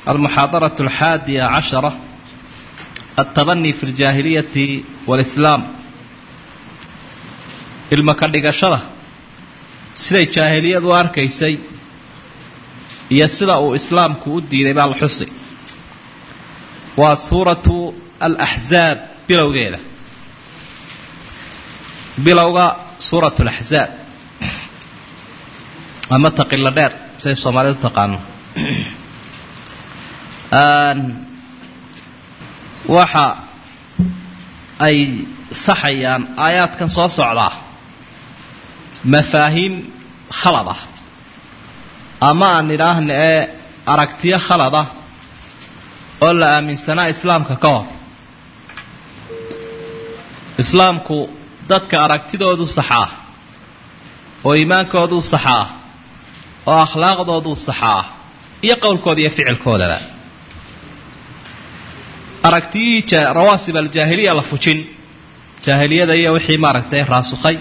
almuxaadaraة alxaadiya cashara altabani fi اljaahiliyati wاlislaam ilma ka dhigashada siday jaahiliyadu u arkaysay iyo sida uu islaamku u diiday baa la xusi waa suuratu alaxzaab bilowgeeda bilowga suuratu alaxzaab ama taqilo dheer siday soomaalidu taqaano waxa ay saxayaan aayaadkan soo socdaa mafaahiim khalad ah ama aan idhaahna ee aragtiyo khalad ah oo la aaminsanaa islaamka ka hor islaamku dadka aragtidoodu saxaa oo iimaankoodu saxaa oo akhlaaqdoodu saxaa iyo qowlkooda iyo ficilkoodaba aragtiyihii rawaasib aljaahiliya la fujin jaahiliyada iyo wixii maaragtay raasukhay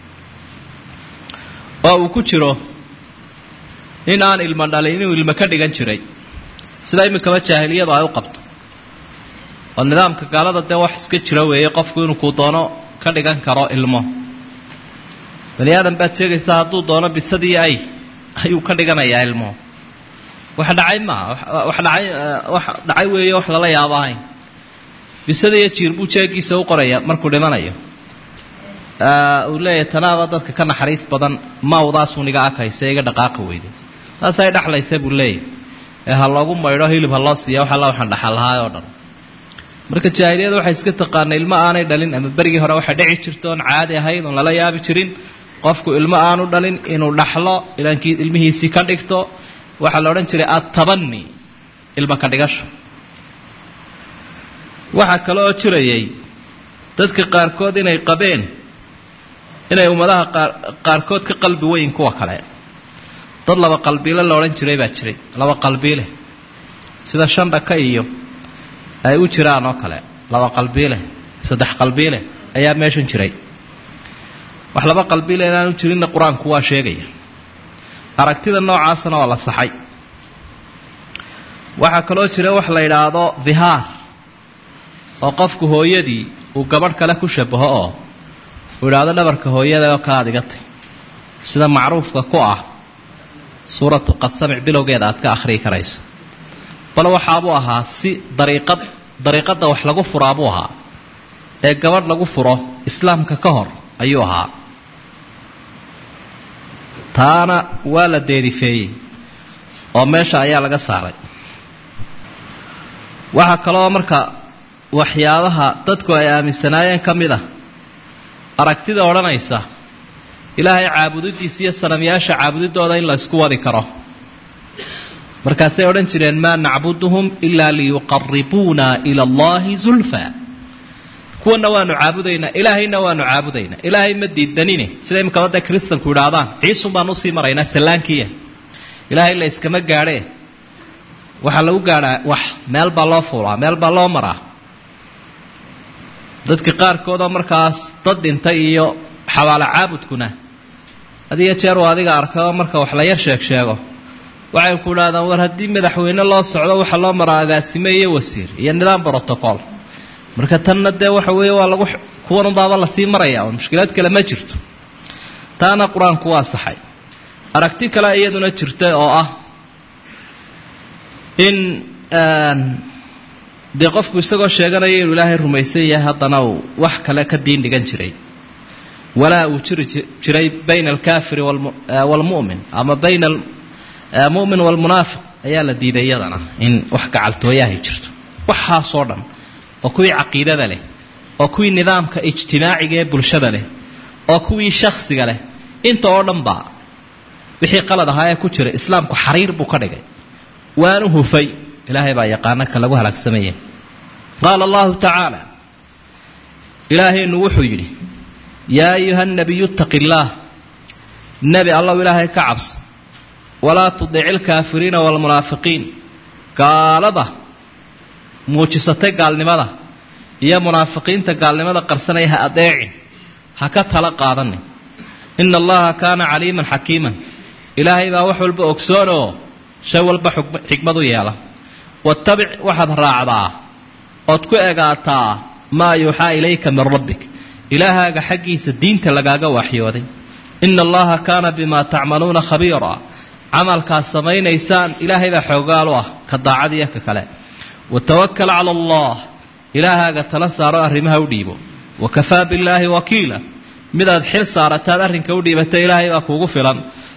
oo uu ku jiro in aan ilmo dhalin inuu ilmo ka dhigan jiray sida iminkaba jaahiliyadu ay u qabto oo nidaamka gaalada dee wax iska jira weeye qofku inuu kuu doono ka dhigan karo ilmo bani aadan baad sheegaysaa hadduu doono bisadii ay ayuu ka dhiganayaa ilmo wax dhacay maaha wax dhacay wax dhacay weeye wax lala yaabo ahayn bisada iyo jiir buu jeegiisa u qoraya markuu dhimanayo uu leeyahay tanaada dadka ka naxariis badan mawdaasuu niga akaysa iga dhaqaaqa weyday saasay dhexlaysa buu leeyahy ee ha loogu maydho hilib ha loo siiya wax alla waxaan dhaxal lahaay oo dhan marka jaahiliyada waxay iska taqaana ilmo aanay dhalin ama berigii hore waxay dhici jirta oon caadi ahayd oon lala yaabi jirin qofku ilmo aanu dhalin inuu dhaxlo ilankii ilmihiisii ka dhigto waxaa la odhan jiray attabani ilmo ka dhigasho waxaa kale oo jirayay dadka qaarkood inay qabeen inay ummadaha qaarkood ka qalbi weyn kuwa kale dad laba qalbiile la odhan jiray baa jiray laba qalbiile sida shandhaka iyo ay u jiraan oo kale laba qalbiile saddex qalbiile ayaa meeshan jiray wax laba qalbiile inaanu jirinna qur-aanku waa sheegaya aragtida noocaasna waa la saxay waxaa kaloo jira wax la yidhaahdo dhihaar oo qofku hooyadii uu gabadh kale ku shabaho oo uu idhaahdo dhabarka hooyada oo ka adigatay sida macruufka ku ah suuratu qad samic bilowgeeda aad ka akhriyi karayso bal waxaabuu ahaa si dariiqad dariiqadda wax lagu furaabuu ahaa ee gabadh lagu furo islaamka ka hor ayuu ahaa taana waa la deerifeeyey oo meesha ayaa laga saaray waxaa kaloo marka waxyaabaha dadku ay aaminsanaayeen ka mid ah aragtida odhanaysa ilaahay caabudidiisa iyo sanamyaasha caabudidooda in la ysku wadi karo markaasay odhan jireen maa nacbuduhum ilaa liyuqaribuuna ila allahi zulfa kuwana waanu caabudaynaa ilaahayna waanu caabudaynaa ilaahay ma diidanine sida imikaba dee kristanku idhaahdaan ciisun baan usii maraynaa sallaankiya ilaahay la yskama gaadhee waxaa lagu gaadhaa wax meel baa loo fuulaa meel baa loo maraa dadka qaarkoodoo markaas dad dhintay iyo xabaalo caabudkuna hadiyo jeer uu adiga arkao marka wax la yar sheeg sheego waxay ku idhahdaan war haddii madaxweyne loo socdo waxaa loo maraa agaasime iyo wasiir iyo nidaam brotocool marka tanna dee waxa weeye waa lagu kuwanunbaaba lasii maraya oo mushkilaad kale ma jirto taana qur-aanku waa saxay aragti kale iyaduna jirta oo ah in dee qofku isagoo sheeganaya inuu ilaahay rumaysan yahay haddana uu wax kale ka diin dhigan jiray walaa uu jiri jiray bayna alkaafiri waalmu'min ama bayna almu'min waalmunaafiq ayaa la diiday iyadana in wax gacaltooyahay jirto waxaasoo dhan oo kuwii caqiidada leh oo kuwii nidaamka ijtimaaciga ee bulshada leh oo kuwii shakhsiga leh inta oo dhan baa wixii qalad ahaa ee ku jira islaamku xariir buu ka dhigay waanu hufay ilaahay baa yaqaana ka lagu halaagsamaya qaala allahu tacaala ilaahaynu wuxuu yidhi yaa ayuha nabiyu ittaqi illaah nebi allow ilaahay ka cabso walaa tudici ilkaafiriina waalmunaafiqiin gaalada muujisatay gaalnimada iyo munaafiqiinta gaalnimada qarsanaya ha adeecin ha ka tala qaadanin ina allaha kaana caliiman xakiiman ilaahay baa wax walba ogsoon oo shay walba xikmad u yeela wattabic waxaad raacdaa ood ku egaataa maa yuuxaa ilayka min rabbik ilaahaaga xaggiisa diinta lagaaga waxyooday ina allaha kaana bimaa tacmaluuna khabiira camalkaad samaynaysaan ilaahay baa xoogaal u ah ka daacadiiyo ka kale watawakal cala allah ilaahaaga tala saaro arrimaha u dhiibo wakafaa billaahi wakiila midaad xil saarataad arrinka u dhiibata ilaahay baa kuugu filan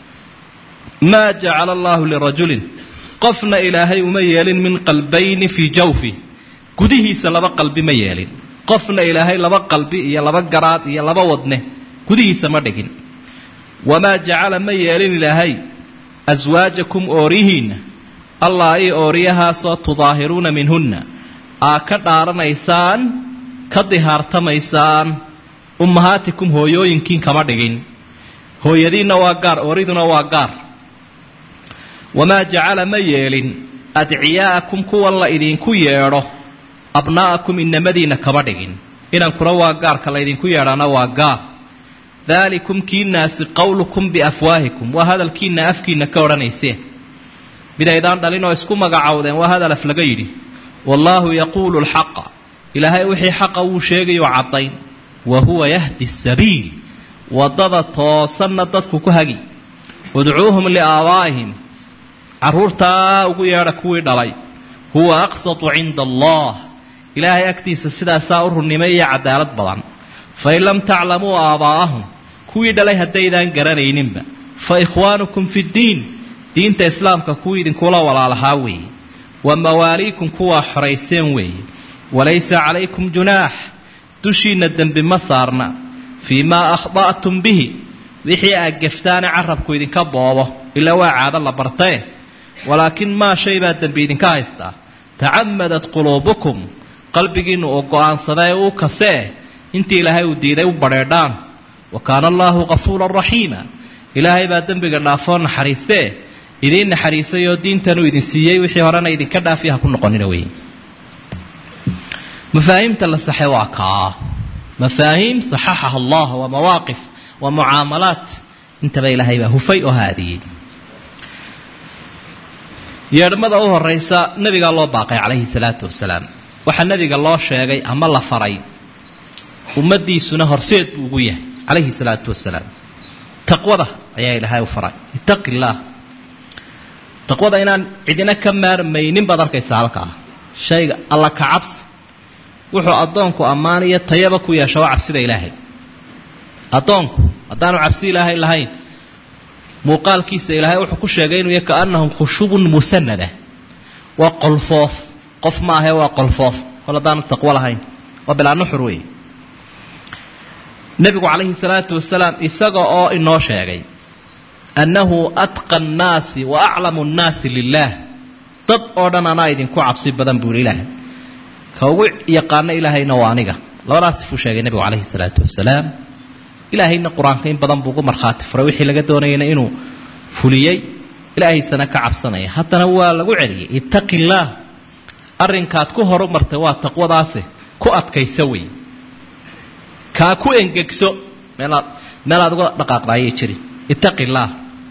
maa jacala allaahu lirajulin qofna ilaahay uma yeelin min qalbayni fii jawfi gudihiisa laba qalbi ma yeelin qofna ilaahay laba qalbi iyo laba garaad iyo laba wadne gudihiisa ma dhigin wamaa jacala ma yeelin ilaahay aswaajakum oorihiinna allah ii ooriyahaasoo tudaahiruuna minhunna aa ka dhaaranaysaan ka dihaartamaysaan ummahaatikum hooyooyinkiin kama dhigin hooyadiinna waa gaar ooriduna waa gaar wamaa jacala ma yeelin adciyaa'akum kuwan la idinku yeedho abnaa'akum inamadiinna kama dhigin inankuna waa gaarka laydinku yeedhana waa gaar daalikum kiinaasi qowlukum biafwaahikum waa hadalkiinna afkiinna ka odhanayseen midaydaan dhalinoo isku magacowdeen waa hadal af laga yidhi wallaahu yaquulu lxaqa ilaahay wixii xaqa wuu sheegayoo caddayn wa huwa yahdi sabiil waddada toosanna dadku ku hagi udcuuhum liaabaa'ihim carruurtaa ugu yeedha kuwii dhalay huwa aqsatu cinda allah ilaahay agtiisa sidaasaa u runnimay iyo cadaalad badan fain lam taclamuu aabaa'ahum kuwii dhalay haddaydaan garanayninba fa ikhwaanukum fi ddiin diinta islaamka kuwii idinkula walaalahaa weeye wa mawaaliikum kuwaa xorayseen weeye walaysa calaykum junaax dushiinna dembi ma saarna fii maa akhda'tum bihi wixii aad geftaane carabku idinka boobo ilaa waa caado la bartee walaakin maa shay baa dembi idinka haystaa tacamadat quluubukum qalbigiinnu uu go'aansadee uu kasee intii ilaahay uu diiday u badheedhaan wa kaana allaahu qafuuran raxiima ilaahay baa dembiga dhaafoo naxariistee idiin naxariisay oo diintanuu idin siiyey wixii horena idinka dhaafiya ha ku noqonina wey mafaahiimta la saxe waa kaa mafaahiim saxaxaha allah waa mawaaqif waa mucaamalaat intaba ilaahay baa hufay oo haadiyey yeedhmada u horaysa nabigaa loo baaqay calayhi salaatu wasalaam waxaa nabiga loo sheegay ama la faray ummadiisuna horseed buu ugu yahay calayhi salaatu wasalaam taqwada ayaa ilaahay u faray ittaqi illaah taqwada inaan cidina ka maarmaynin baad arkaysaa halkaa shayga alla ka cabsi wuxuu addoonku ammaaniyo tayaba ku yeesha waa cabsida ilaahay addoonku haddaanu cabsi ilaahay lahayn muuqaalkiisa ilaahay wuxuu ku sheegay inuu yahay kaannahum khushubun musanada waa qolfoof qof ma ahe waa qolfoof kol haddaanu taqwo lahayn waa bilaa nuxur wey nebigu calayhi salaatu wasalaam isaga oo inoo sheegay annahu atqa annaasi wa aclamu nnaasi lilaah dad oo dhan anaa idinku cabsi badan buu yihi ilaahay ka ugu yaqaano ilaahayna waa aniga labadaas sifuu sheegay nebigu calayhi salaatu wasalaam ilaahayna qur-aanka in badan buu ugu markhaati furay wixii laga doonayana inuu fuliyey ilaahaysana ka cabsanaya haddana waa lagu celiyey ittaqi illaah arrinkaad ku horumartay waa taqwadaase ku adkayso wey kaa ku engegso meelaad meelaad uga dhaqaaqdaayay jirin ittaqi illaah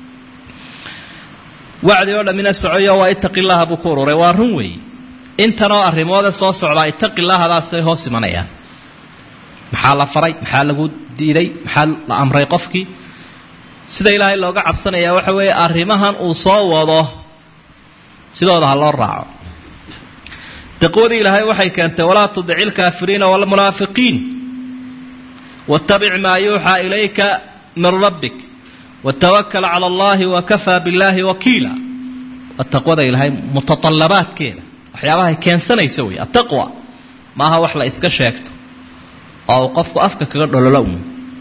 wacdi oo dhammina socoyo waa ittaqi illaaha buu ku ururay waa run weeye intanoo arrimoode soo socdaa ittaqi illaahadaasay hoos imanayaan maxaa la faray maxaa lagu diiday maxaa la amray qofkii sida ilaahay looga cabsanayaa waxa weeye arrimahan uu soo wado sidooda ha loo raaco taqwadii ilaahay waxay keentay walaa tudici ilkaafiriina walmunaafiqiin wattabic maa yuuxaa ilayka min rabbik watawakal cala allahi wakafaa billaahi wakiila waa taqwada ilaahay mutatallabaadkeeda waxyaabahay keensanaysa wey attaqwa maaha wax la iska sheegto oo uu qofku afka kaga dhololo un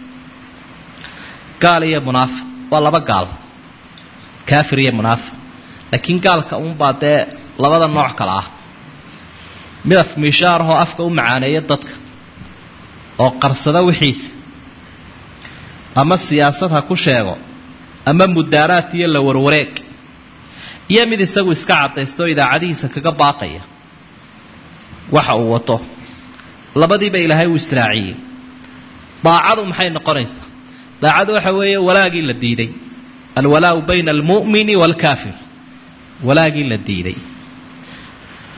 gaal iyo munaafiq waa laba gaal kaafir iyo munaafiq laakiin gaalka unbaa dee labada nooc kale ah midaf miishaarahoo afka u macaaneeya dadka oo qarsada wixiisa ama siyaasad ha ku sheego ama mudaaraad iyo la warwareeg iyo mid isagu iska cadaysta oo idaacadihiisa kaga baaqaya waxa uu wato labadiiba ilaahay uu israaciyey daacadu maxay noqonaysaa daacadu waxa weeye walaagii la diiday alwalaau bayna almu'mini waalkaafir walaagii la diiday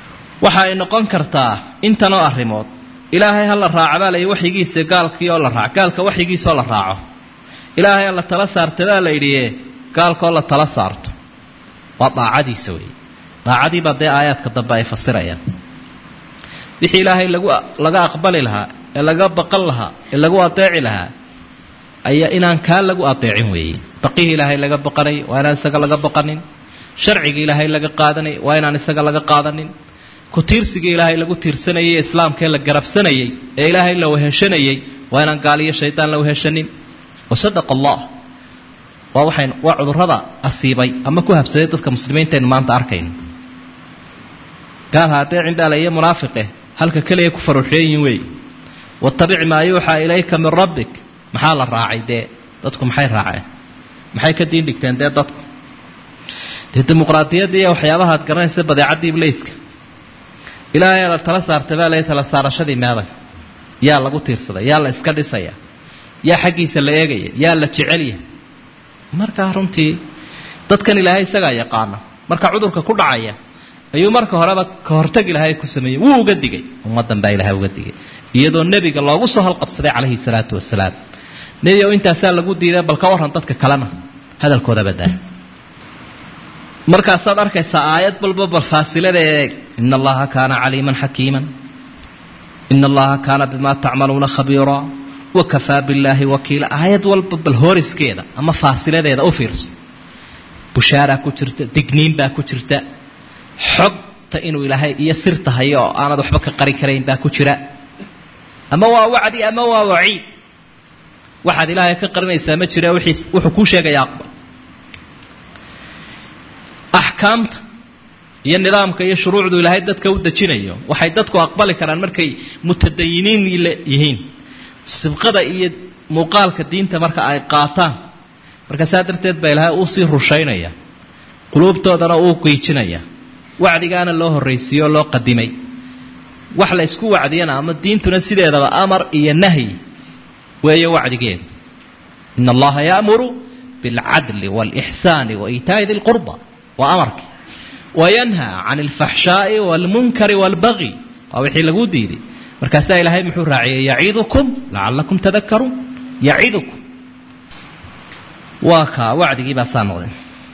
waxa ay noqon kartaa intanoo arrimood ilaahay ha la raaca baa layihi waxyigiisa gaalkii oo la raaco gaalka waxyigiisa oo la raaco ilaahay ha la tala saarta baa la yidhi gaalkaoo la tala saarto waa daacadiisa wey daacadiibaa dee aayaadka dambe ay fasirayaan wixii ilaahay lagu laga aqbali lahaa ee laga baqan lahaa ee lagu adeeci lahaa ayaa inaan kaa lagu adeecin weeye baqihii ilaahay laga baqanay waa inaan isaga laga baqanin sharcigii ilaahay laga qaadanay waa inaan isaga laga qaadanin ku tiirsigii ilaahay lagu tiirsanayay ee islaamkaee la garabsanayay ee ilaahay la weheshanayay waa inaan gaaliyo shaydaan la weheshanin wasadaqa allah waa waxayn waa cudurrada asiibay ama ku habsaday dadka muslimiintaynu maanta arkayno gaal ha adeecin baa la iyo munaafiqe halka keliya ku faruuxeeyin wey watabic maa yuuxaa ilayka min rabbik maxaa la raacay dee dadku maxay raaceen maxay ka diin dhigteen dee dadku dee dimuqraadiyadda iyo waxyaabahaad garanaysa badeecaddii ibleyska ilaahay la tala saartay baa la tala saarashadii meeday yaa lagu tiirsaday yaa la iska dhisaya yaa xaggiisa la eegaya yaa la jecelya markaa runtii dadkan ilaahay isagaa yaqaana marka cudurka ku dhacaya ayuu marka horeba ka hortag ilaahay ku sameeyey wuu uga digay ummaddan baa ilaahay uga digay iyadoo nebiga loogu soo halqabsaday calayhi salaatu wasalaam nebi ow intaasaa lagu diiday bal ka warran dadka kalena hadalkoodaba daa markaasaad arkaysaa aayad balba bal faasilada eeg ina allaha kaana caliiman xakiiman ina allaha kaana bimaa tacmaluuna khabiira wakafaa billaahi wakiila aayad walba bal hooriskeeda ama faasiladeeda u fiirso bushaaraa ku jirta digniin baa ku jirta xogta inuu ilaahay iyo sirta hayo oo aanad waxba ka qari karayn baa ku jira ama waa wacdi ama waa waciid waxaad ilaahay ka qarinaysaa ma jira wuxuu kuu sheegaya aqbal axkaamta iyo nidaamka iyo shuruucdu ilaahay dadka u dejinayo waxay dadku aqbali karaan markay mutadayiniin yihiin sibqada iyo muuqaalka diinta marka ay qaataan marka saa darteed baa ilaahay uu sii rushaynaya quluubtoodana uu qiijinaya wacdigaana loo horraysiiyo o loo qadimay wax la isku wacdiyana ama diintuna sideedaba amar iyo nahyi weeye wacdigeedu ina allaha yaamuru bilcadli waalixsaani wa iitaa'i di lqurba waa amarkii wayanhaa can alfaxshaa'i waalmunkari waalbagi waa wixii lagu diiday markaasaa ilaahay muxuu raaciyey yaciidukum lacallakum tadakaruun yacidukum waa kaa wacdigii baa saa noqday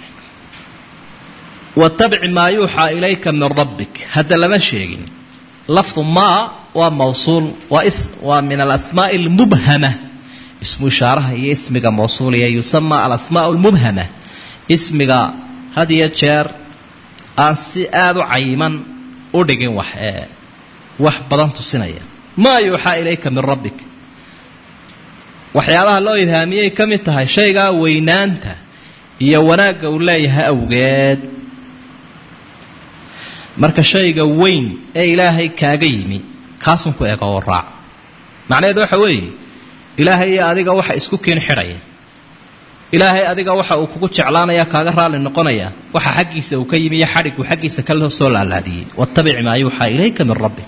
watabic maa yuuxaa ilayka min rabbik hadda lama sheegin lafdu maa waa mawsuul waa waa min alasmaa'i almubhama ismu ishaaraha iyo ismiga mawsuuliya yusama alasmaa almubhama ismiga had iyo jeer aan si aada u cayiman u dhigin wax ee wax badan tusinaya maa yuuxaa ilayka min rabbik waxyaabaha loo ilhaamiyey ka mid tahay shaygaa weynaanta iyo wanaagga uu leeyahay awgeed marka shayga weyn ee ilaahay kaaga yimi kaasun ku ego oo raac macnaheedu waxa weeye ilaahay iyo adiga waxa isku keen xidhaya ilaahay adiga waxa uu kugu jeclaanaya kaaga raalli noqonaya waxa xaggiisa uu ka yimi iyo xadhigu xaggiisa ka soo laalaadiyey wattabic maa yuuxaa ilayka min rabbi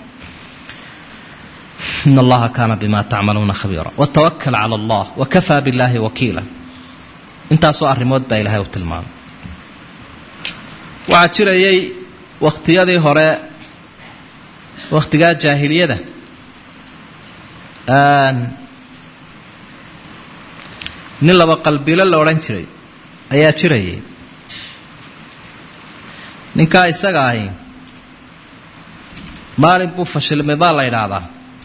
in allaha kaana bima tacmaluuna khabiira watawakal cala allah wakafaa billaahi wakiila intaasoo arrimood baa ilaahay u tilmaamay waxaa jirayay wakhtiyadii hore wakhtigaa jaahiliyada nin laba qalbilo la odhan jiray ayaa jirayay ninkaa isaga ahi maalin buu fashilmay baa la idhaahdaa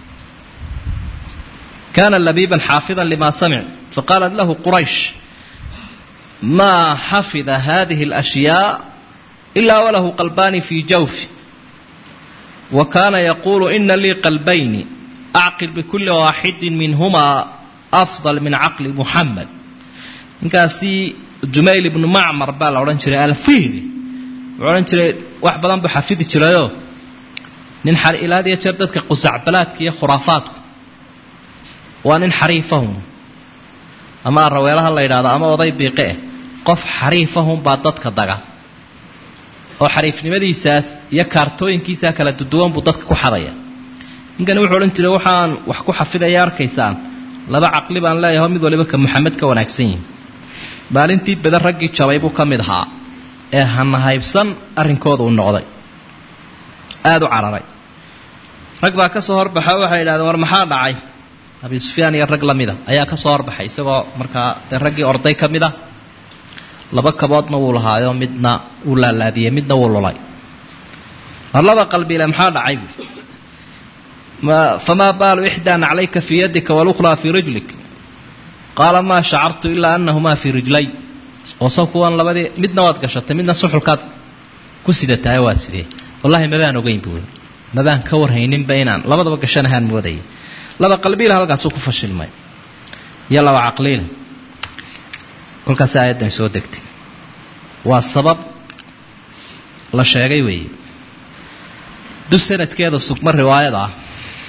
kaana labiiban xaafidan lima samic faqaalat lahu quraysh maa xafida hadihi اlأshyaa ilaa walahu qalbaani fii jawfi wa kaana yaquulu ina lii qalbayni acqil bikuli waaxidi minhumaa afdal min caqli muxamed ninkaasi jumayl ibnu macmar baa la odhan jiray alfihri wuxuu odhan jiray wax badan buu xafidi jirayoo nin ilaad iyo jeer dadka qusacbalaadka iyo khuraafaadku waa nin xariifahum ama araweelaha la yidhahdo ama oday biiqe eh qof xariifahum baa dadka daga oo xariifnimadiisaas iyo kaartooyinkiisaa kala duduwan buu dadka ku xadaya ninkani wuxuu odhan jiray waxaan wax ku xafidaya arkaysaan laba caqli baan leeyaho mid waliba ka maxamed ka wanaagsan yihi maalintii badan raggii jabay buu ka mid ahaa ee hanahaybsan arrinkooda uu noqday aada u cararay rag baa ka soo horbaxa waxay idhahdeen war maxaa dhacay abi sufyaan iyo rag lamida ayaa ka soo horbaxay isagoo markaa dee raggii orday ka mid a laba kaboodna wuu lahaayo midna wuu laalaadiyey midna wuu lulay war laba qalbile maxaa dhacay buui famaa baalu ixdaa naclayka fii yadika walukhraa fii rijlik qaala maa shacartu ilaa anahumaa fii rijlay ooso kuwan labadii midna waad gashatay midna suxulkaad ku sidatahay waa sidee wallahi mabaan ogeyn buui mabaan ka warhayninba inaan labadaba gashanahaan moodayay laba qalbiila halkaasuu ku fashilmay iyo laba caqliila kolkaasi aayaddan soo degtay waa sabab la sheegay weeye du sanadkeeda sugma riwaayada ah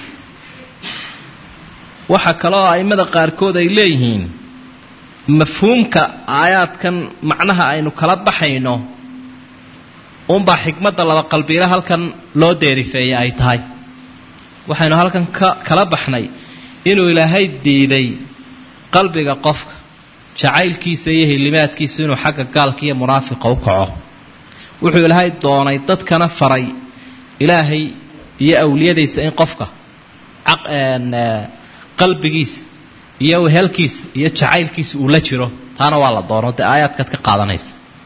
waxaa kaloo a'immada qaarkood ay leeyihiin mafhuumka aayaadkan macnaha aynu kala baxayno unbaa xikmadda laba qalbiile halkan loo deerifeeyey ay tahay waxaynu halkan ka kala baxnay inuu ilaahay diiday qalbiga qofka jacaylkiisa iyo hilimaadkiisa inuu xagga gaalka iyo munaafiqa u kaco wuxuu ilaahay doonay dadkana faray ilaahay iyo awliyadiisa in qofka qalbigiisa iyo wehelkiisa iyo jacaylkiisa uu la jiro taana waa la doono dee aayaadkaad ka qaadanaysa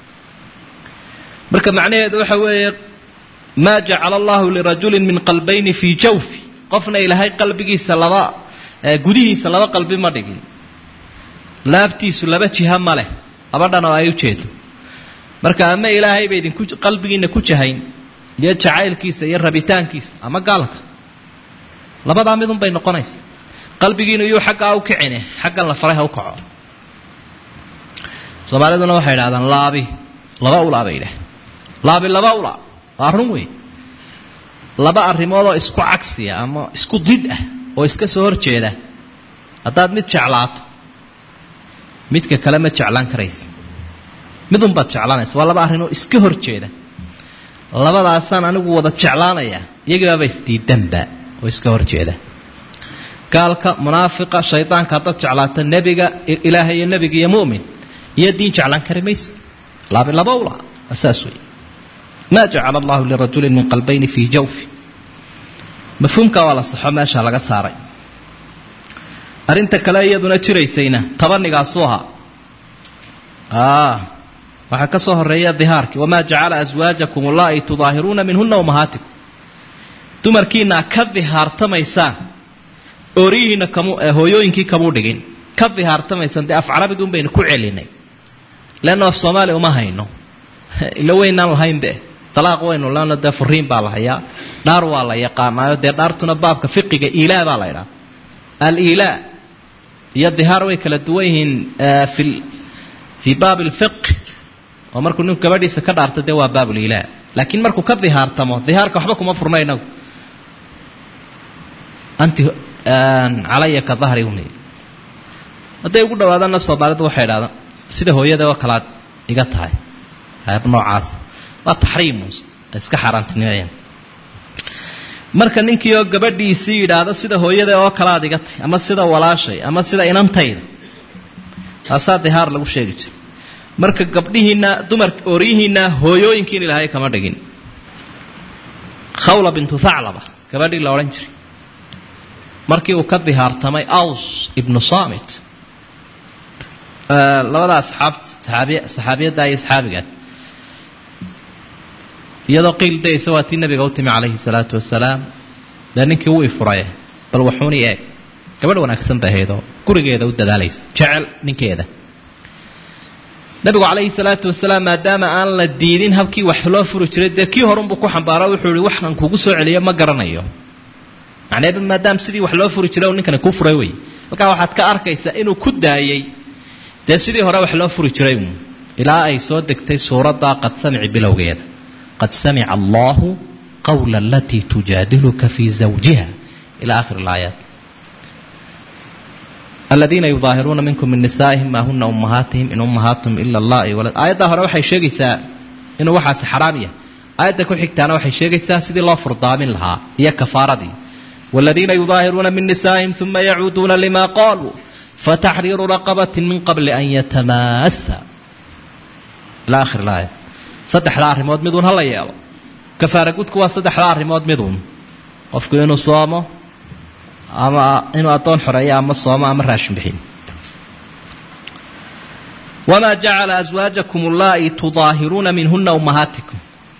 marka macnaheedu waxa weeye maa jacala allahu lirajulin min qalbayni fii jawfi qofna ilaahay qalbigiisa laba gudihiisa laba qalbi ma dhigin laabtiisu laba jiha ma leh laba dhan oo ay ujeedo marka ama ilaahay ba idinku qalbigiina ku jahayn iyo jacaylkiisa iyo rabitaankiisa ama gaalka labadaa midun bay noqonaysa qalbigiinu iyuu xaggaa u kicine xaggan la faray ha u kaco soomaaliduna waxay idhahdaan laabi laba ulaa bay idhaah laabi laba ulaa waa run wey laba arrimoodoo isku cagsiya ama isku did ah oo iska soo hor jeeda haddaad mid jeclaato midka kale ma jeclaan karaysa midunbaad jeclaanaysa waa laba arrinoo iska hor jeeda labadaasaan anigu wada jeclaanaya iyagiibaaba isdiidanba oo iska hor jeeda gaalka munaafiqa shaydaanka haddaad jeclaato nebiga ilaahay iyo nebiga iyo mu'min iyo diin jeclaan kari maysa laabi laba ula saas wey maa jacala allahu lirajulin min qalbayni fii jawfi mafhuumka waa la saxo meesha laga saaray arrinta kale iyaduna jiraysayna tabanigaasuu ahaa waxaa ka soo horeeya dihaarkii wamaa jacala aswaajakum allaa'i tudaahiruuna minhuna umahaatikum dumarkiina ka dihaartamaysaan ooriyihiina kamu hooyooyinkii kamuu dhigin ka dihaartamaysaan dee af carabiga un baynu ku celinay leanna af soomaaliya uma hayno ila weynaan lahaynbe dalaaq waynu lana dee furiin baa la hayaa dhaar waa la yaqaanaayo dee dhaartuna baabka fiqiga iilaa baa la ydhaha aliilaa iyo dihaar way kala duwan yihiin fi fii baab alfiq oo markuu ninku gabadhiisa ka dhaarta dee waa baabuliilaa laakiin markuu ka dihaartamo dihaarka waxba kuma furna inagu anti calaya ka dahri uni hadday ugu dhawaadana soomaalidu waxay idhahdaan sida hooyada oo kalaad iga tahay hayab noocaas waa taxriimu iska xaaraantinimeeyaan marka ninkii oo gabadhiisii yidhaahdo sida hooyada oo kalaad iga tahay ama sida walaashay ama sida inantayda taasaa dihaar lagu sheegi jira marka gabdhihiina dumar ooryihiina hooyooyinkiin ilaahay kama dhigin khawla bintu thaclaba gabadhii la odhan jiray markii uu ka dihaartamay aws ibnu samit labada asxaab saxaabiy saxaabiyadda iyo saxaabigaas iyadoo qiil daysa waa tii nabiga u timi calayhi salaatu wasalaam dee ninkii wuu ifuraye bal waxuuni eeg gabadh wanaagsan bay ahaydoo gurigeeda u dadaalaysa jecel ninkeeda nabigu calayhi salaatu wasalaam maadaama aan la diidin habkii wax loo furi jiray dee kii horunbuu ku xambaaro wuxuu ihi waxaan kugu soo celiyo ma garanayo macneedu maadaama sidii wax loo furi jiray ninkani ku furay wey halkaa waxaad ka arkaysaa inuu ku daayey dee sidii hore wax loo furi jiray ilaa ay soo degtay suuradda qad samici bilowgeeda qad samica allahu qawla alatii tujaadiluka fii zawjiha ila akhir alaayaat aladiina yudaahiruuna minkum min nisaa'ihim maa huna ummahaatihim in ummahaatihim ila allahi walad aayaddaa hore waxay sheegaysaa inuu waxaasi xaraam yahay aayadda ku xigtaana waxay sheegaysaa sidii loo furdaamin lahaa iyo kafaaradii والذين يظاهرون من نسائهم ثم يعودون لما قالوا فتحرير رقبة من قبل أن يتماسا إلى آخر الآية صدح الأرمود مدون هلا يالو kafaara gudku waa saddexda arrimood miduun qofku inuu soomo ama inuu addoon xoreeyo ama soomo ama raashin bixiyo wamaa jacala aswaajakum allaa'i tudaahiruuna minhuna ummahaatikum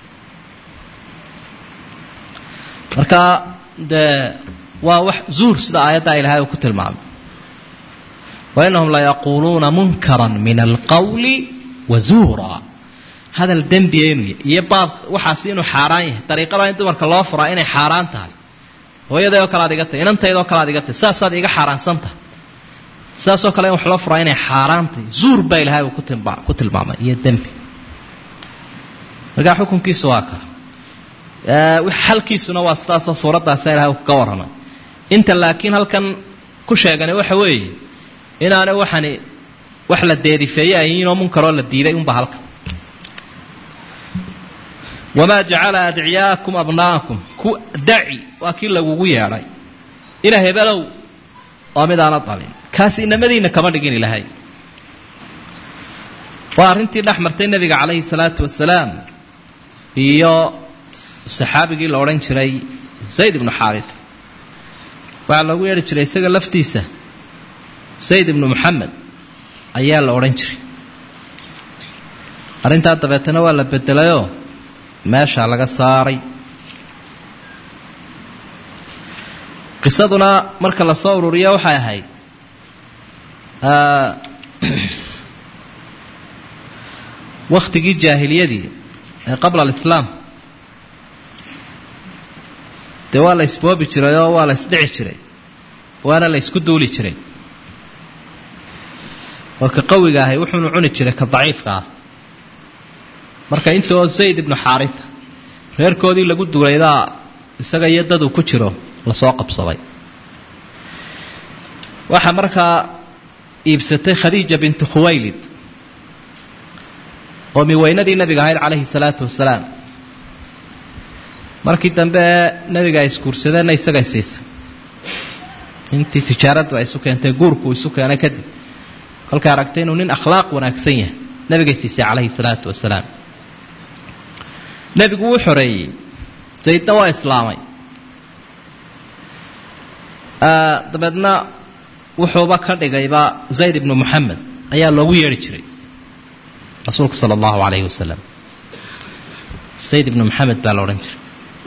marka dee waa wax zuur sida aayaddaa ilaahay uu ku tilmaamay wainahum layaquuluuna munkaran min alqawli wa zuura hadal dembiya inuu yahy iyo baab waxaasi inuu xaaraan yahay dariiqada in dumarka loo furaa inay xaaraan tahay hooyaday oo kale ad iga tahy inantayda oo kale ad iga tahy saasaad iga xaaraansan tahay sidaasoo kale in wax loo furaa inay xaaraan tahay zuur baa ilaahay uu ku tilmaamay iyo dembi markaa xukunkiisu waa ka xalkiisuna waa sidaasoo suuraddaasa ilahay uu kaga warramay inta laakiin halkan ku sheegani waxa weeye inaanay waxani wax la deedifeeye ayiinoo munkaroo la diiday unba halkan wamaa jacala adciyaakum abna'akum ku daci waa kii lagugu yeedhay ina hebelow waa midaana dalin kaasi inamadiina kama dhigin ilahay waa arrintii dhex martay nebiga calayhi salaatu wasalaam iyo saxaabigii la odhan jiray zayd ibnu xaarita waxaa loogu yeedhi jiray isaga laftiisa zayd ibnu moxamed ayaa la odhan jiray arrintaa dabeetana waa la bedelayoo meeshaa laga saaray qisaduna marka la soo ururiya waxay ahayd wakhtigii jaahiliyadii ee qabla alislaam dee waa la isboobi jiray oo waa la isdhici jiray waana la isku duuli jiray oo ka qawiga ahay wuxuunu cuni jiray ka daciifka ah marka intoo zayd ibnu xaarita reerkoodii lagu duulaydaa isaga iyo daduu ku jiro lasoo qabsaday waxaa markaa iibsatay khadiija bintu khuwaylid oo miweynadii nabiga ahayd calayhi salaatu wasalaam markii dambe nabiga ay isguursadeenna isagay siisay intii tijaaraddu ay isu keentay guurku isu keenay kadib kolkay aragtay inuu nin akhlaaq wanaagsan yahay nabigay siisay calayhi salaatu wasalaam nebigu wuu xoreeyey zaydna waa islaamay dabeedna wuxuuba ka dhigayba zayd ibnu moxamed ayaa loogu yeedhi jiray rasuulka sala allahu calayhi wasalam zayd ibnu moxamed baa la odhan jiray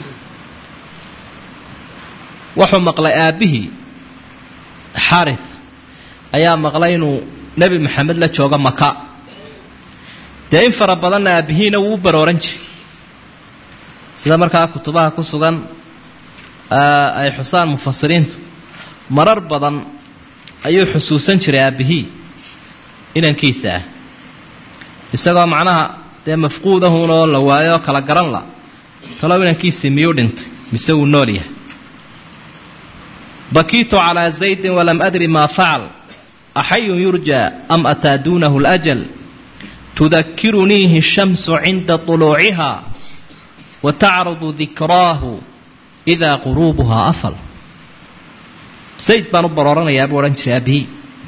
wuxuu maqlay aabbihii xaarith ayaa maqlay inuu nebi moxamed la joogo maka dee in fara badanna aabbihiina wuu u barooran jiray sida markaa kutubaha ku sugan ay xusaan mufasiriintu marar badan ayuu xusuusan jiray aabbihii inankiisa ah isagoo macnaha dee mafquudahun oo la waayo oo kala garan la talow inankiisii miyuu dhintay mise wuu nool yahay bakiitu calaa zaydin walam adri maa facal axayun yurja am ataa duunahu اlajal tudakiruniihi الshamsu cinda طuluuciha watacrudu dikraahu idaa quruubuhaa afal zayd baan u barooranayaa buu odhan jiray aabihii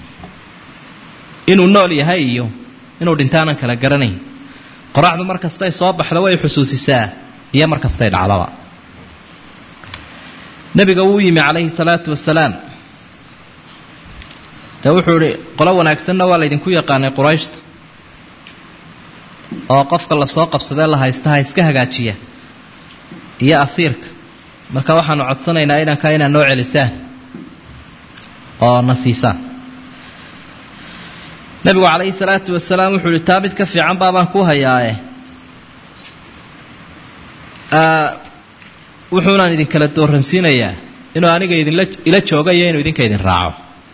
inuu nool yahay iyo inuu dhintaanan kala garanayn qoraxdu mar kastay soo baxdo way xusuusisaa iyo mar kastay dhacdaba nebiga wuu yimi calayhi salaatu wasalaam dee wuxuu idhi qolo wanaagsanna waa laydinku yaqaanay qurayshta oo qofka lasoo qabsadee la haystaha iska hagaajiya iyo asiirka marka waxaanu codsanaynaa inankaa inaad noo celisaan oo na siisaan nebigu calayhi salaatu wasalaam wuxuu ihi taa mid ka fiican baabaan ku hayaae wuxuunaan idinkala dooransiinayaa inuu aniga idinla ila jooga iyo inuu idinka idin raaco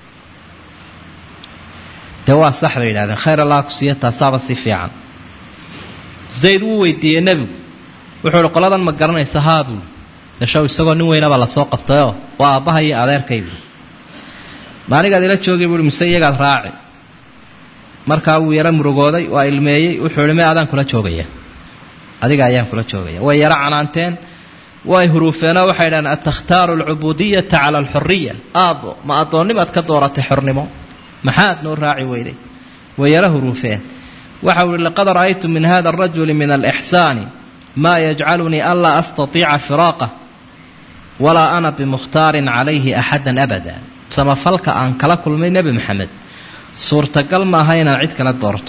dee waa sax bay yidhahdeen khayr allah ku siiya taasaaba si fiican zayd wuu weydiiyey nebigu wuxuu ihi qoladan ma garanaysa haa buuli dashow isagoo nin weynaba lasoo qabtayoo waa aabbaha iyo adeerkay buui ma anigaad ila joogay buui mise iyagaad raaci markaa wuu yaro murugooday waa ilmeeyey wuxuu ihi me adaan kula joogaya adiga ayaan kula joogaya way yaro canaanteen way huruufeenoo waxay dhahdeen atakhtaaru alcubudiyata cala alxuriya aabbo ma addoonnimaad ka dooratay xornimo maxaad noo raaci weyday way yaro huruufeen waxa uu ihi laqad ra'aytu min hada arajuli min alixsaani maa yajcalunii anlaa astatiica firaaqah walaa ana bimukhtaarin calayhi axadan abada samafalka aan kala kulmay nebi maxamed suurtagal maaha inaan cid kala doorto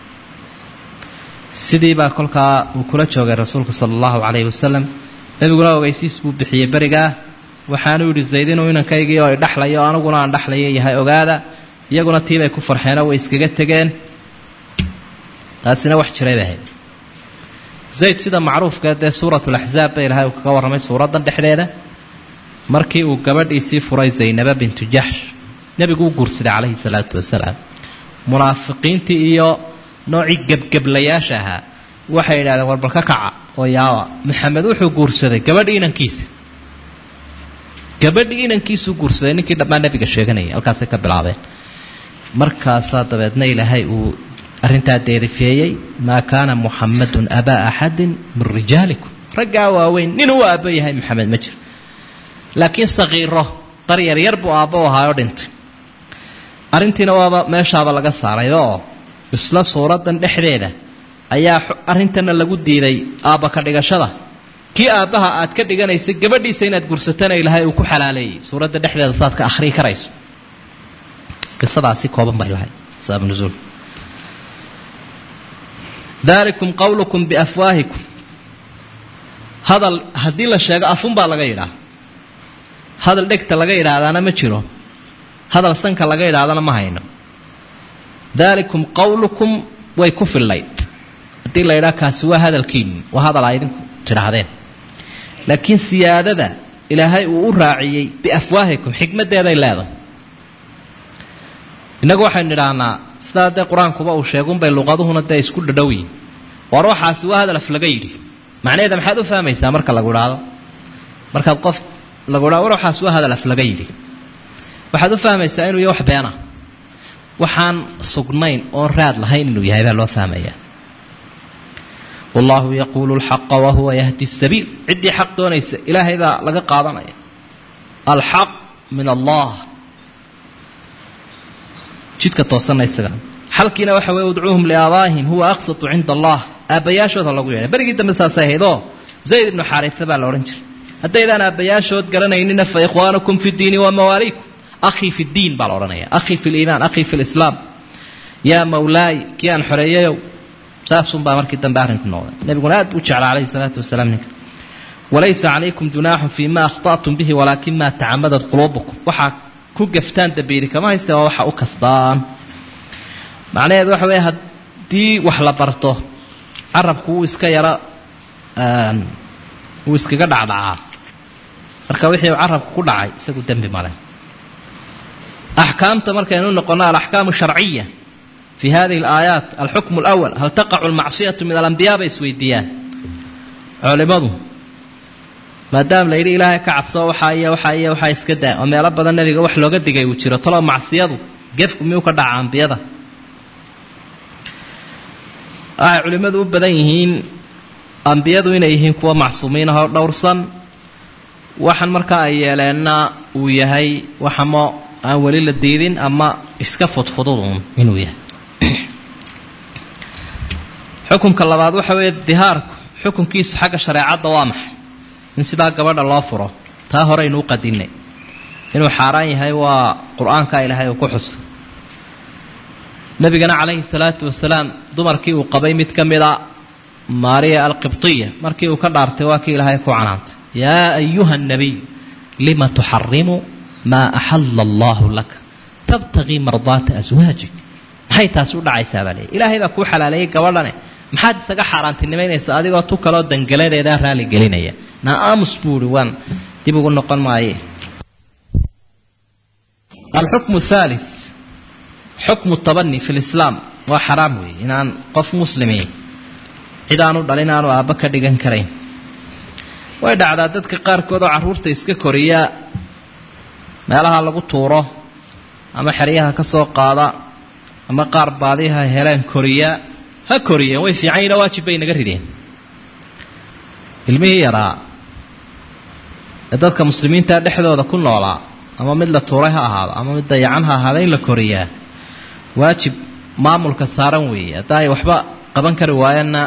sidii baa kolkaa uu kula joogay rasuulku sala allahu calayhi wasalam nebiguna ogeysiis buu bixiyey berigaa waxaanu yidhi zayd inuu inankaygii oo idhaxlayo aniguna aan dhexlayo yahay ogaada iyaguna tiibay ku farxeenoo way iskaga tegeen taasina wax jiray bay ahayd zayd sida macruufka dee suuratulaxzaab ba ilahay uu kaga warramay suuraddan dhexdeeda markii uu gabadhiisii furay zaynaba bintu jaxsh nebigu u guursaday calayhi salaatu wasalaam munaafiqiintii iyo noocii gebgeblayaasha ahaa waxay yidhahdeen warbal ka kaca oo yaawa maxamed wuxuu guursaday gabadhi inankiisa gabadhii inankiisuu guursaday ninkii dhammaan nebiga sheeganayay halkaasay ka bilaabeen markaasaa dabeedna ilaahay uu arrintaa deerifeeyey maa kaana muxamadun abaa axadin min rijaalikum raggaa waaweyn ninuu aabbo yahay maxamed ma jiro laakiin sakiiro dar yaryar buu aabbo ahaayoo dhintay arrintiina waaba meeshaaba laga saaray oo isla suuraddan dhexdeeda ayaa arrintana lagu diiday aabba ka dhigashada kii aabbaha aad ka dhiganaysay gabadhiisa inaad gursatana ilaahay uu ku xalaaleeyey suuradda dhexdeeda saad ka akhrii karayso qisadaasi kooban bay lahayd sabab nusuul dalikum qowlukum biafwaahikum hadal haddii la sheego afunbaa laga yidhaah hadal dhegta laga yidhaahdaana ma jiro hadal sanka laga yidhaahdana ma hayno dalikum qowlukum way ku fillayd haddii la yidhaha kaasi waa hadalkiinu waa hadal aa idinku tidhaahdeen laakiin siyaadada ilaahay uu u raaciyey biafwaahikum xikmaddeeday leedahay innagu waxaynu idhaahnaa sidaa dee qur-aankuba uu sheegunbay luqaduhuna dee isku dhadhow yihin war waxaasi waa hadal af laga yidhi macnaheeda maxaad u fahmaysaa marka lagu idhaahdo markaad qof lagu idhahdo war waxaasi waa hadal af laga yidhi waxaad u fahmaysaa inuu yahay wax beena waxaan sugnayn oon raad lahayn inuu yahay baa loo fahmayaa wallahu yaquulu lxaqa wahuwa yahdi sabiil ciddii xaq doonaysa ilaahay baa laga qaadanaya alxaq min allah jidka toosanna isaga xalkiina waxa weye udcuuhum liaabaahim huwa aqsatu cinda allah aabbayaashooda lagu yeedhay berigii dambe saasay ahayd oo zayd ibnu xaarisa baa la odhan jiray haddaydaan aabbayaashood garanaynina fa ikhwaanukum fi diini wa mawaaliikum akhii fi ddiin baa la odhanaya akhii fi liimaan akhii fi lislaam yaa mawlaay kii aan xoreeyayow saasunbaa markii dambe arrinku noqday nebiguna aad buu jeclaa calayhi salaatu wasalaam ninka walaysa calaykum junaaxun fii ma akhطa'tum bihi walaakin ma tacamadat quluubukum waxaa ku gaftaan dambiili kama hayste waa waxa u kastaan macnaheedu waxa weeye haddii wax la barto carabku wuu iska yaro wuu iskaga dhacdhacaa marka wixii carabku ku dhacay isagu dembi male axkaamta markaynu noqono alaxkaamu sharciya fi hadihi alaayaat alxukmu alawal hal taqacu almacsiyatu min alambiyaa bay isweydiiyaan culimadu maadaama la yidhi ilaahay ka cabsoo waxaa iyo waxaa iyo waxaa iska daa oo meelo badan nebiga wax looga digay uu jiro talo macsiyadu gefku miyuu ka dhaca ambiyada waxay culimmadu u badan yihiin ambiyadu inay yihiin kuwa macsuumiin ahoo dhowrsan waxaan markaa ay yeeleenna uu yahay waxamo aan weli la diidin ama iska fudfududun inuu yahay xukunka labaad waxa weeye dihaarku xukunkiisu xagga shareecadda waa maxay in sidaa gabadha loo furo taa horeynu u qadinay inuu xaaraan yahay waa qur-aanka ilaahay uu ku xusay nebigana calayhi salaatu wasalaam dumarkii uu qabay mid ka mida maariya alqibtiya markii uu ka dhaartay waa kii ilaahay ku canaantay yaa ayuha nabiy lima tuxarimu maa axala allahu laka tabtagii mardaata aswaajik maxay taasi u dhacaysaa baa leeya ilaahay baa kuu xalaaleeyey gabadhane maxaad isaga xaaraantinimaynaysaa adigoo tu kaloo dangaladeedaa raali gelinaya naa aamus buu ihi waan dib ugu noqon maaye alxukmu thalith xukmu tabani fi lislaam waa xaraam weeye inaan qof muslimi cid aanu dhalin aanu aabba ka dhigan karayn way dhacdaa dadka qaarkood oo carruurta iska koriya meelaha lagu tuuro ama xeryaha ka soo qaada ama qaar baadiha heleen koriya ha koriyeen way fiican yihin waajib bay naga rideen ilmihii yaraa ee dadka muslimiinta dhexdooda ku noolaa ama mid la tuuray ha ahaado ama mid dayacan ha ahaada in la koriyaa waajib maamulka saaran weeye hadda ay waxba qaban kari waayaanna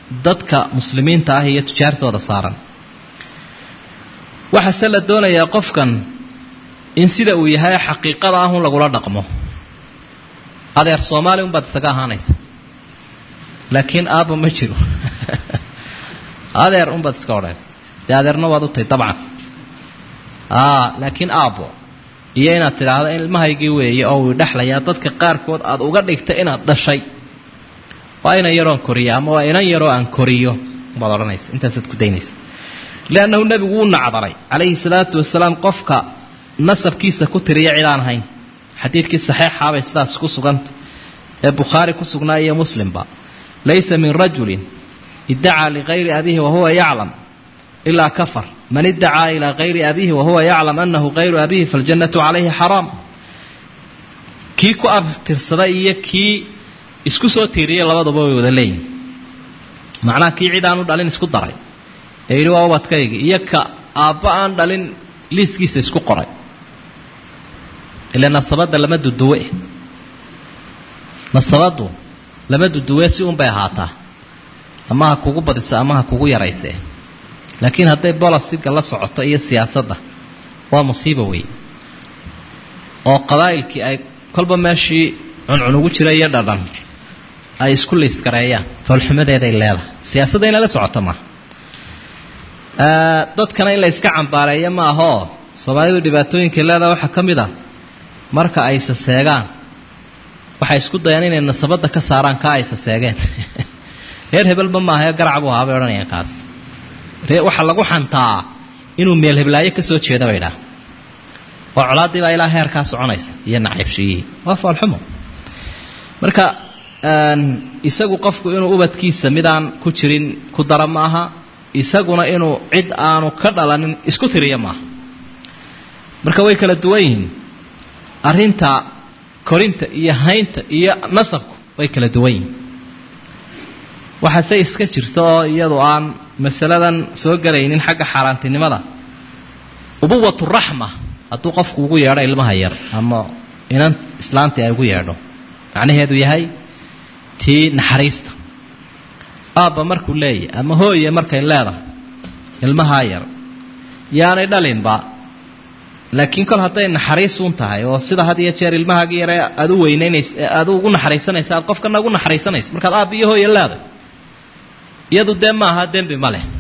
dadka muslimiinta ah iyo tujaartooda saaran waxaase la doonayaa qofkan in sida uu yahay xaqiiqada ah un lagula dhaqmo adeer soomaali unbaad isaga ahaanaysa laakiin aabbo ma jiro adeer unbaad iska odhaysa dee adeerna waad u tahay dabcan laakiin aabbo iyo inaad tidhaahdo in ilmahaygii weeye oo uu dhexlayaa dadka qaarkood aad uga dhigta inaad dhashay waa inan yaroon koriya ama waa inan yaroo aan koriyo baad odhanaysa intaasaad ku daynaysa liannahu nebigu wuu nacdaray calayhi salaatu wasalaam qofka nasabkiisa ku tiriya cid aan ahayn xadiidkii saxeixaabay sidaas ku suganta ee bukhaari ku sugnaa iyo muslimba laysa min rajulin iddacaa ligayri abiihi wahuwa yaclam ilaa kafar man iddacaa ilaa kayri abiihi wahuwa yaclam anahu kayru abiihi faljannatu calayhi xaraam kii ku abtirsaday iyo kii isku soo tiiriyay labaduba way wada leeyihin macnaha kii cid aan u dhalin isku daray ee yidhi waa ubadkaygi iyo ka aabba aan dhalin liiskiisa isku qoray ila nasabadda lama duduwe nasabaddu lama duduwe si unbay ahaataa ama ha kugu badiso ama ha kugu yaraysee laakiin hadday bolosiga la socoto iyo siyaasadda waa musiiba wey oo qabaa'ilkii ay kolba meeshii cuncun ugu jira iyo dhadhan ay isku liiskareeyaan foolxumadeeday leedahay siyaasadda inay la socoto maaha dadkana in la iska cambaareeyo ma ahoo soomaalidu dhibaatooyinkay leedaha waxaa ka mid a marka ay saseegaan waxay isku dayaan inay nasabadda ka saaraan kaa ay saseegeen reer hebelba maahae garac buu ahaa bay odhanayaan kaas waxaa lagu xantaa inuu meel heblaayo ka soo jeeda bay dhaha oo colaaddii baa ilaa heerkaa soconaysa iyo nacaybshiyihii waa foolxumo marka isagu qofku inuu ubadkiisa midaan ku jirin ku dara ma aha isaguna inuu cid aanu ka dhalanin isku tiriya maaha marka way kala duwan yihiin arrinta korinta iyo haynta iyo nasabku way kala duwan yihiin waxaase iska jirta oo iyadu aan masaladan soo gelaynin xagga xaaraantinimada ubuwatu raxma hadduu qofku ugu yeedho ilmaha yar ama inan islaantii ay ugu yeedho macnaheedu yahay tii naxariista aabba markuu leeyahy ama hooye markay leedahay ilmahaa yar yaanay dhalinba laakiin kol hadday naxariis uun tahay oo sida had iyo jeer ilmahaagii yare aad u weynaynaysa aad ugu naxariisanaysa aad qofkana ugu naxariisanaysa markaad aabba iyo hooye leedahay iyadu dee maaha dembi ma leh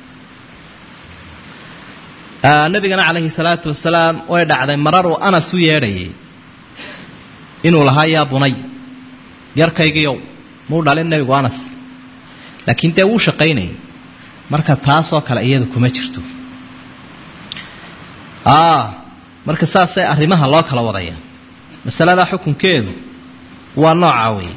nabigana calayhi salaatu wasalaam way dhacday mararuu anas u yeedhayay inuu lahaa yaa bunay yarkaygiiow muu dhalin nebigu anas laakiin dee wuu shaqaynayay marka taasoo kale iyadu kuma jirto marka saasay arrimaha loo kala wadaya masaladaa xukunkeedu waa noocaa weeye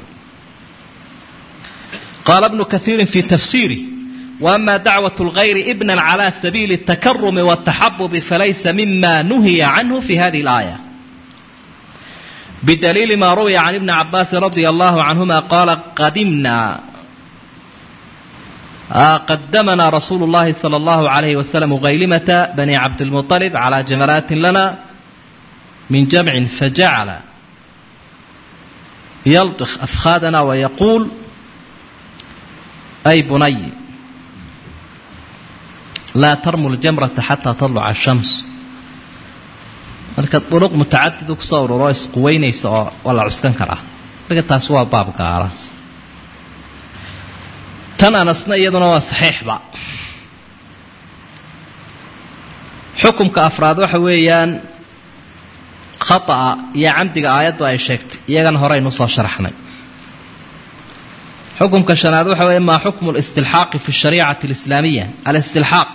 qaala bnu kaiirin fi tafsiirih وأما دعوة الغير ابنا على سبيل التكرم والتحبب فليس مما نهي عنه في هذه الآية بدليل ما روي عن ابن عباس رضي الله عنهما قال قدمنا آه قدمنا رسول الله صلى الله عليه وسلم غيلمة بني عبد المطلب على جمرات لنا من جمع فجعل يلطخ أفخاذنا ويقول أي بني laa tarmu ljamrata xataa tadluca ashams marka duruq mutacadidu kusoo ururo isquweynaysa oo waa la cuskan karaa marka taasi waa baab gaara tan anasna iyaduna waa saxiixba xukumka afraad waxa weeyaan khata'a iyo camdiga aayaddu ay sheegtay iyagana horeynu soo sharaxnay xukumka shanaad waxa weeye maa xukmu listilxaaqi fi shariicati alislaamiya alistilxaaq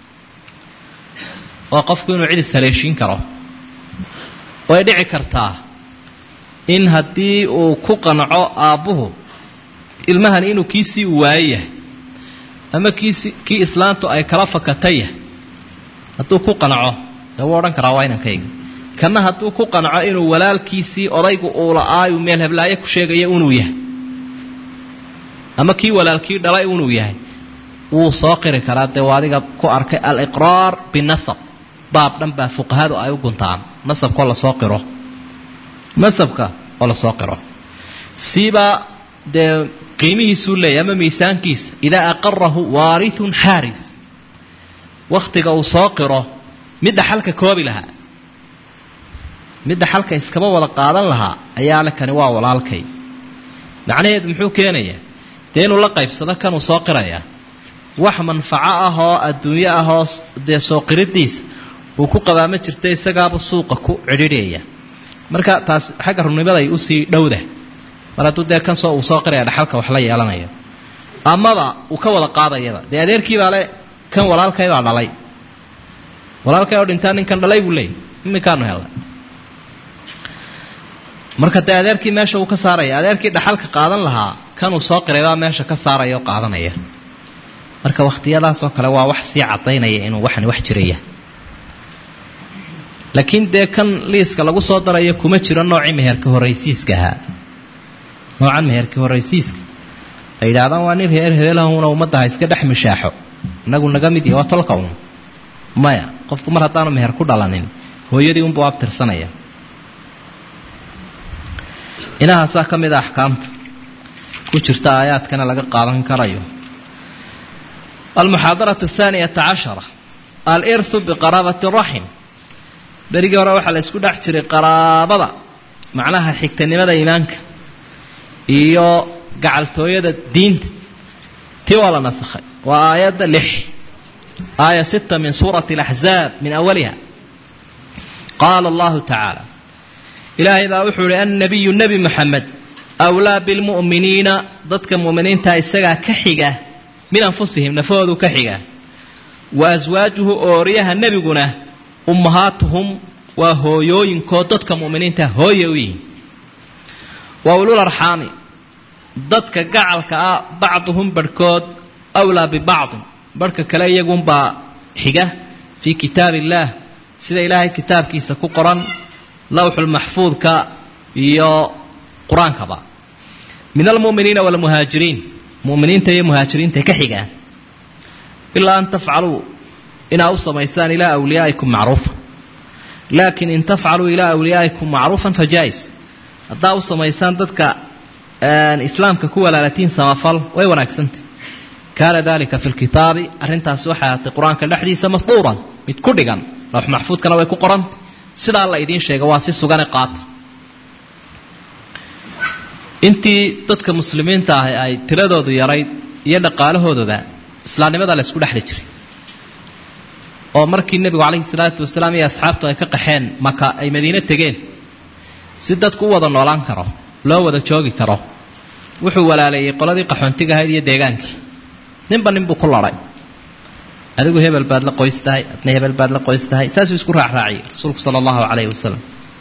waa qofku inuu cid ishaleeshiin karo way dhici kartaa in haddii uu ku qanco aabbuhu ilmahani inuu kiisii u waayo yahay ama kiisi kii islaantu ay kala fakatay yahay hadduu ku qanco dee wuu odhan karaa waa inankayga kanna hadduu ku qanco inuu walaalkiisii odaygu uu la-aayu meel heblaayo ku sheegaya inuu yahay ama kii walaalkii dhalay inuu yahay wuu soo qiri karaa dee waa adiga ku arkay aliqraar binasab baab dhan baa fuqahadu ay u guntaan nasabkaoo lasoo qiro nasabka oo lasoo qiro siibaa dee qiimihiisuu leeyahy ama miisaankiisa idaa aqarahu waarithun xaaris wakhtiga uu soo qiro midda xalka koobi lahaa midda xalka iskaba wada qaadan lahaa ayaa le kani waa walaalkay macnaheedu muxuu keenayaa dee inuu la qaybsado kanuu soo qirayaa wax manfaco ah oo adduunyo ah oo dee soo qiridiisa uu ku qabaama jirta isagaaba suuqa ku cidhidhaya marka taas xagga runnimaday usii dhowda mar hadduu dee kan soo uu soo qiraya dhaxalka wax la yeelanaya amaba uu ka wada qaadayaba dee adeerkiibaa le kan walaalkaybaa dhalay walaalkay oo dhintaa ninkan dhalay buu leeyay iminkaanu helnay marka dee adeerkii meesha uu ka saaraya adeerkii dhaxalka qaadan lahaa kanuu soo qiraybaa meesha ka saaraya oo qaadanaya marka wakhtiyadaasoo kale waa wax sii cadaynaya inuu waxani wax jiraya laakiin dee kan liiska lagu soo darayo kuma jiro noocii meherka horraysiiska ahaa noocan meherka horraysiiska ay yidhaahdaan waa nin reer heelahuna ummadda ha iska dhex mishaaxo inagu naga mid yahi waa tolka un maya qofku mar haddaanu meher ku dhalanin hooyadii unbuu abtirsanaya inahaasaa ka mid a axkaamta ku jirta aayaadkana laga qaadan karayo almuxaadaratu athaaniyata cashara alirthu biqaraabati raxim berigii hore waxaa la isku dhex jiray qaraabada macnaha xigtanimada iimaanka iyo gacaltooyada diinta tii waa la nasakhay waa aayadda lix aaya sita min suurati alaxzaab min awaliha qaala allahu tacaala ilaahay baa wuxuu ihi annabiyu nebi moxamed awlaa bilmu'miniina dadka mu'miniinta isagaa ka xiga min anfusihim nafahoodu ka xiga wa aswaajuhu ooriyaha nebiguna ummahaatuhum waa hooyooyinkood dadka mu'miniinta hooye u yihiin wa ulul arxaami dadka gacalka ah bacduhum barhkood awlaa bibacdin barhka kale iyagunbaa xiga fii kitaab illaah sida ilaahay kitaabkiisa ku qoran lawxulmaxfuudka iyo qur-aankaba min almu'miniina waalmuhaajiriin mu'miniinta iyo muhaajiriinta ka xigaan ilaa an tafcaluu inaa u samaysaan ilaa awliyaa'ikum macruufa laakiin in tafcaluu ilaa awliyaa'ikum macruufan fa jaa-is haddaa u samaysaan dadka islaamka ku walaalatiin samafal way wanaagsantay kaana dalika fi lkitaabi arrintaasi waxay ahaatay qur-aanka dhexdiisa masduuran mid ku dhigan lawx maxfuudkana way ku qorantay sidaa la idiin sheega waa si sugane qaata intii dadka muslimiinta ah ay tiradoodu yarayd iyo dhaqaalahoodaba islaamnimada la isku dhexli jiray oo markii nebigu calayhi salaatu wasalaam iyo asxaabtu ay ka qaxeen maka ay madiine tegeen si dadku u wada noolaan karo loo wada joogi karo wuxuu walaaleeyey qoladii qaxoontiga ahayd iyo deegaankii ninba ninbuu ku laday adigu hebel baad la qoys tahay adna hebel baad la qoys tahay saasuu isku raacraaciyey rasuulku sala allahu calayhi wasalam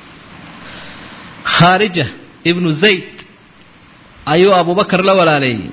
khaarija ibnu zayd ayuu abubakar la walaaleeyey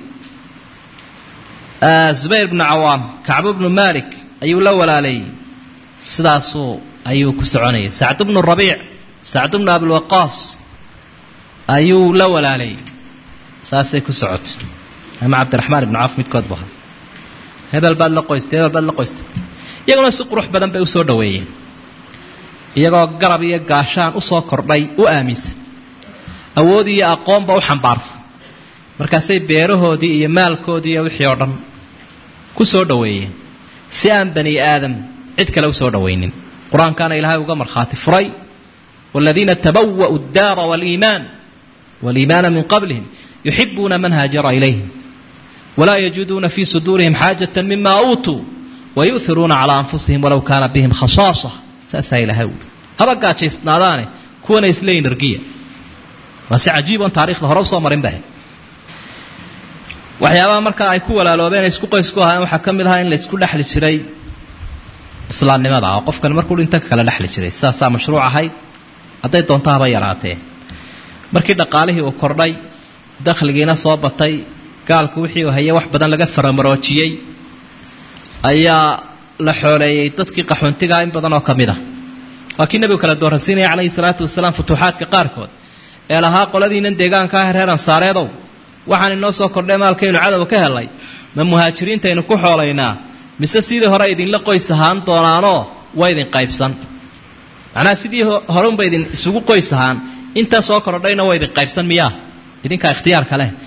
zubayr bnu cawaam kacbu bnu malik ayuu la walaaleeyey sidaasuu ayuu ku soconayay sacd bnu rabiic sacd bnu abilwaqaas ayuu la walaaleeyey saasay ku socotay ama cabdiraxmaan ibnu cawf midkood bu ahaa hebel baad la qoystay hebel baad la qoystay iyaguna si qurux badan bay usoo dhaweeyeen iyagoo garab iyo gaashaan usoo kordhay u aaminsan awood iyo aqoonba u xambaarsan markaasay beerahoodii iyo maalkoodii iyo wixii oo dhan ku soo dhoweeyeen si aan bani aadam cid kale usoo dhowaynin qur-aankaana ilaahay uga markhaati furay waaladiina tabawa'u addaara waaliimaan waaliimaana min qablihim yuxibuuna man haajara ilayhim walaa yajiduuna fii suduurihim xaajata mima uutuu wayu'iruuna calaa anfusihim walow kaana bihim khasaasa saasaa ilaahay uhi haba gaajaysnaadaane kuwana isleeyin argiya waa si cajiib oon taarikhda hore usoo marin bah waxyaabaha markaa ay ku walaaloobeen isku qoys ku ahaayeen waxaa ka mid ahaa in la isku dhexli jiray islaamnimada oo qofkan markuu dhinta kala dhexli jiray sidaasaa mashruuc ahayd hadday doonto haba yaraatee markii dhaqaalihii uu kordhay dakhligiina soo batay gaalku wixii uu hayay wax badan laga faramaroojiyey ayaa la xooleeyey dadkii qaxoontigaa in badan oo ka mid ah waa kii nebigu kala dooransiinaya calayhi salaatu wasalaam futuuxaadka qaarkood ee lahaa qoladiinan deegaanka ah reer ansaareedow waxaan inoo soo kordhay maalkaynu cadow ka helay ma muhaajiriintaynu ku xoolaynaa mise sidii hore idinla qoys ahaan doonaanoo waa idin qaybsan macnaha sidii horeunba idin isugu qoys ahaan intaa soo kordhayna waa idin qaybsan miyaa idinkaa ikhtiyaarka leh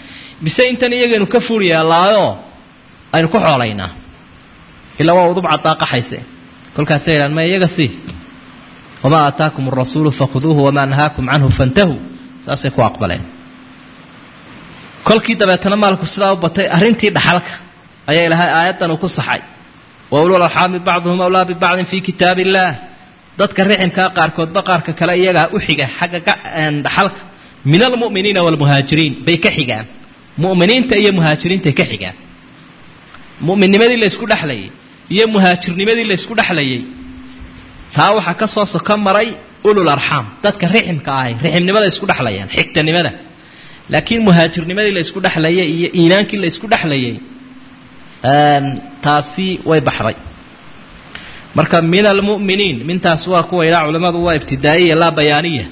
mise intan iyagaynu ka fuul yeelaayoo aynu ku xoolaynaa ilaa waa udub caddaa qaxayse kolkaasay idhaan ma iyaga sii wamaa aataakum arasuulu fakhuduuhu wamaa nahaakum canhu fantahuu saasay ku aqbaleen kolkii dabeetana maalku sidaa u batay arrintii dhaxalka ayaa ilahay aayaddan uu ku saxay wa ulul arxaami bacduhum awlaa bibacdin fii kitaab illaah dadka riximkaa qaarkoodba qaarka kale iyagaa u xiga xagga dhaxalka min almu'miniina waalmuhaajiriin bay ka xigaan mu'miniinta iyo muhaajiriintay ka xigaan mu'minnimadii la ysku dhexlayay iyo muhaajirnimadii la ysku dhexlayay taa waxaa ka soo soko maray ulul arxaam dadka riximka ahay riximnimada isku dhexlayaan xigtanimada laakiin muhaajirnimadii la isku dhexlayay iyo iimaankii la isku dhexlayay taasi way baxday marka min almu'miniin mintaas waa kuwa idhaa culimmadu waa ibtidaa'iya laa bayaaniya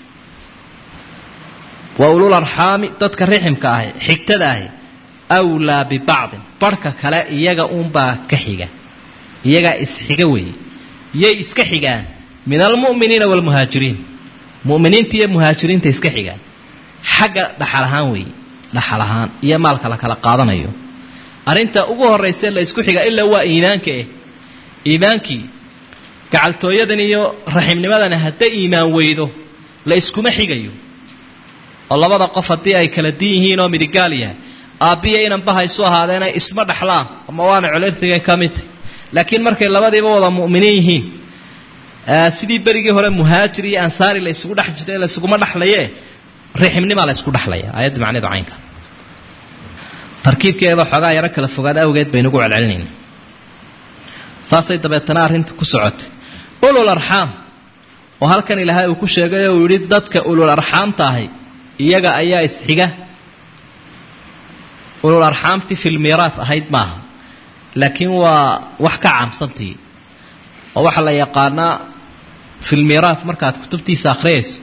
wa ulul arxaami dadka riximka ahi xigtada ahi awlaa bibacdin barhka kale iyaga uunbaa ka xiga iyagaa isxiga weeye yay iska xigaan min almu'miniina waalmuhaajiriin mu'miniinta iyo muhaajiriinta iska xigaan xagga dhaxal ahaan weeye dhaxal ahaan iyo maalka la kala qaadanayo arrinta ugu horraysa la isku xiga ilaa waa iimaanka eh iimaankii gacaltooyadan iyo raximnimadani hadday iimaan weydo la iskuma xigayo oo labada qof haddii ay kala din yihiin oo midigaal yahay aabbiya inanba haysu ahaadeena isma dhexlaan ama waana colertiga ka midta laakiin markay labadiiba wada mu'miniin yihiin sidii berigii hore muhaajir iyo ansaari la isugu dhex jiray la isuguma dhexlaye riximnimaa la isku dhexlaya aayadda macneedu caynka tarkiibkeeda xoogaa yaro kala fogaad awgeed baynugu celcelinayna saasay dabeetana arrinta ku socotay ulul arxaam oo halkan ilaahay uu ku sheegay oo uu yidhi dadka ulul arxaamta ahi iyaga ayaa isxiga ulul arxaamtii filmiiraas ahayd maaha laakiin waa wax ka caamsantii oo waxaa la yaqaanaa filmiiraas markaad kutubtiisa akhriyayso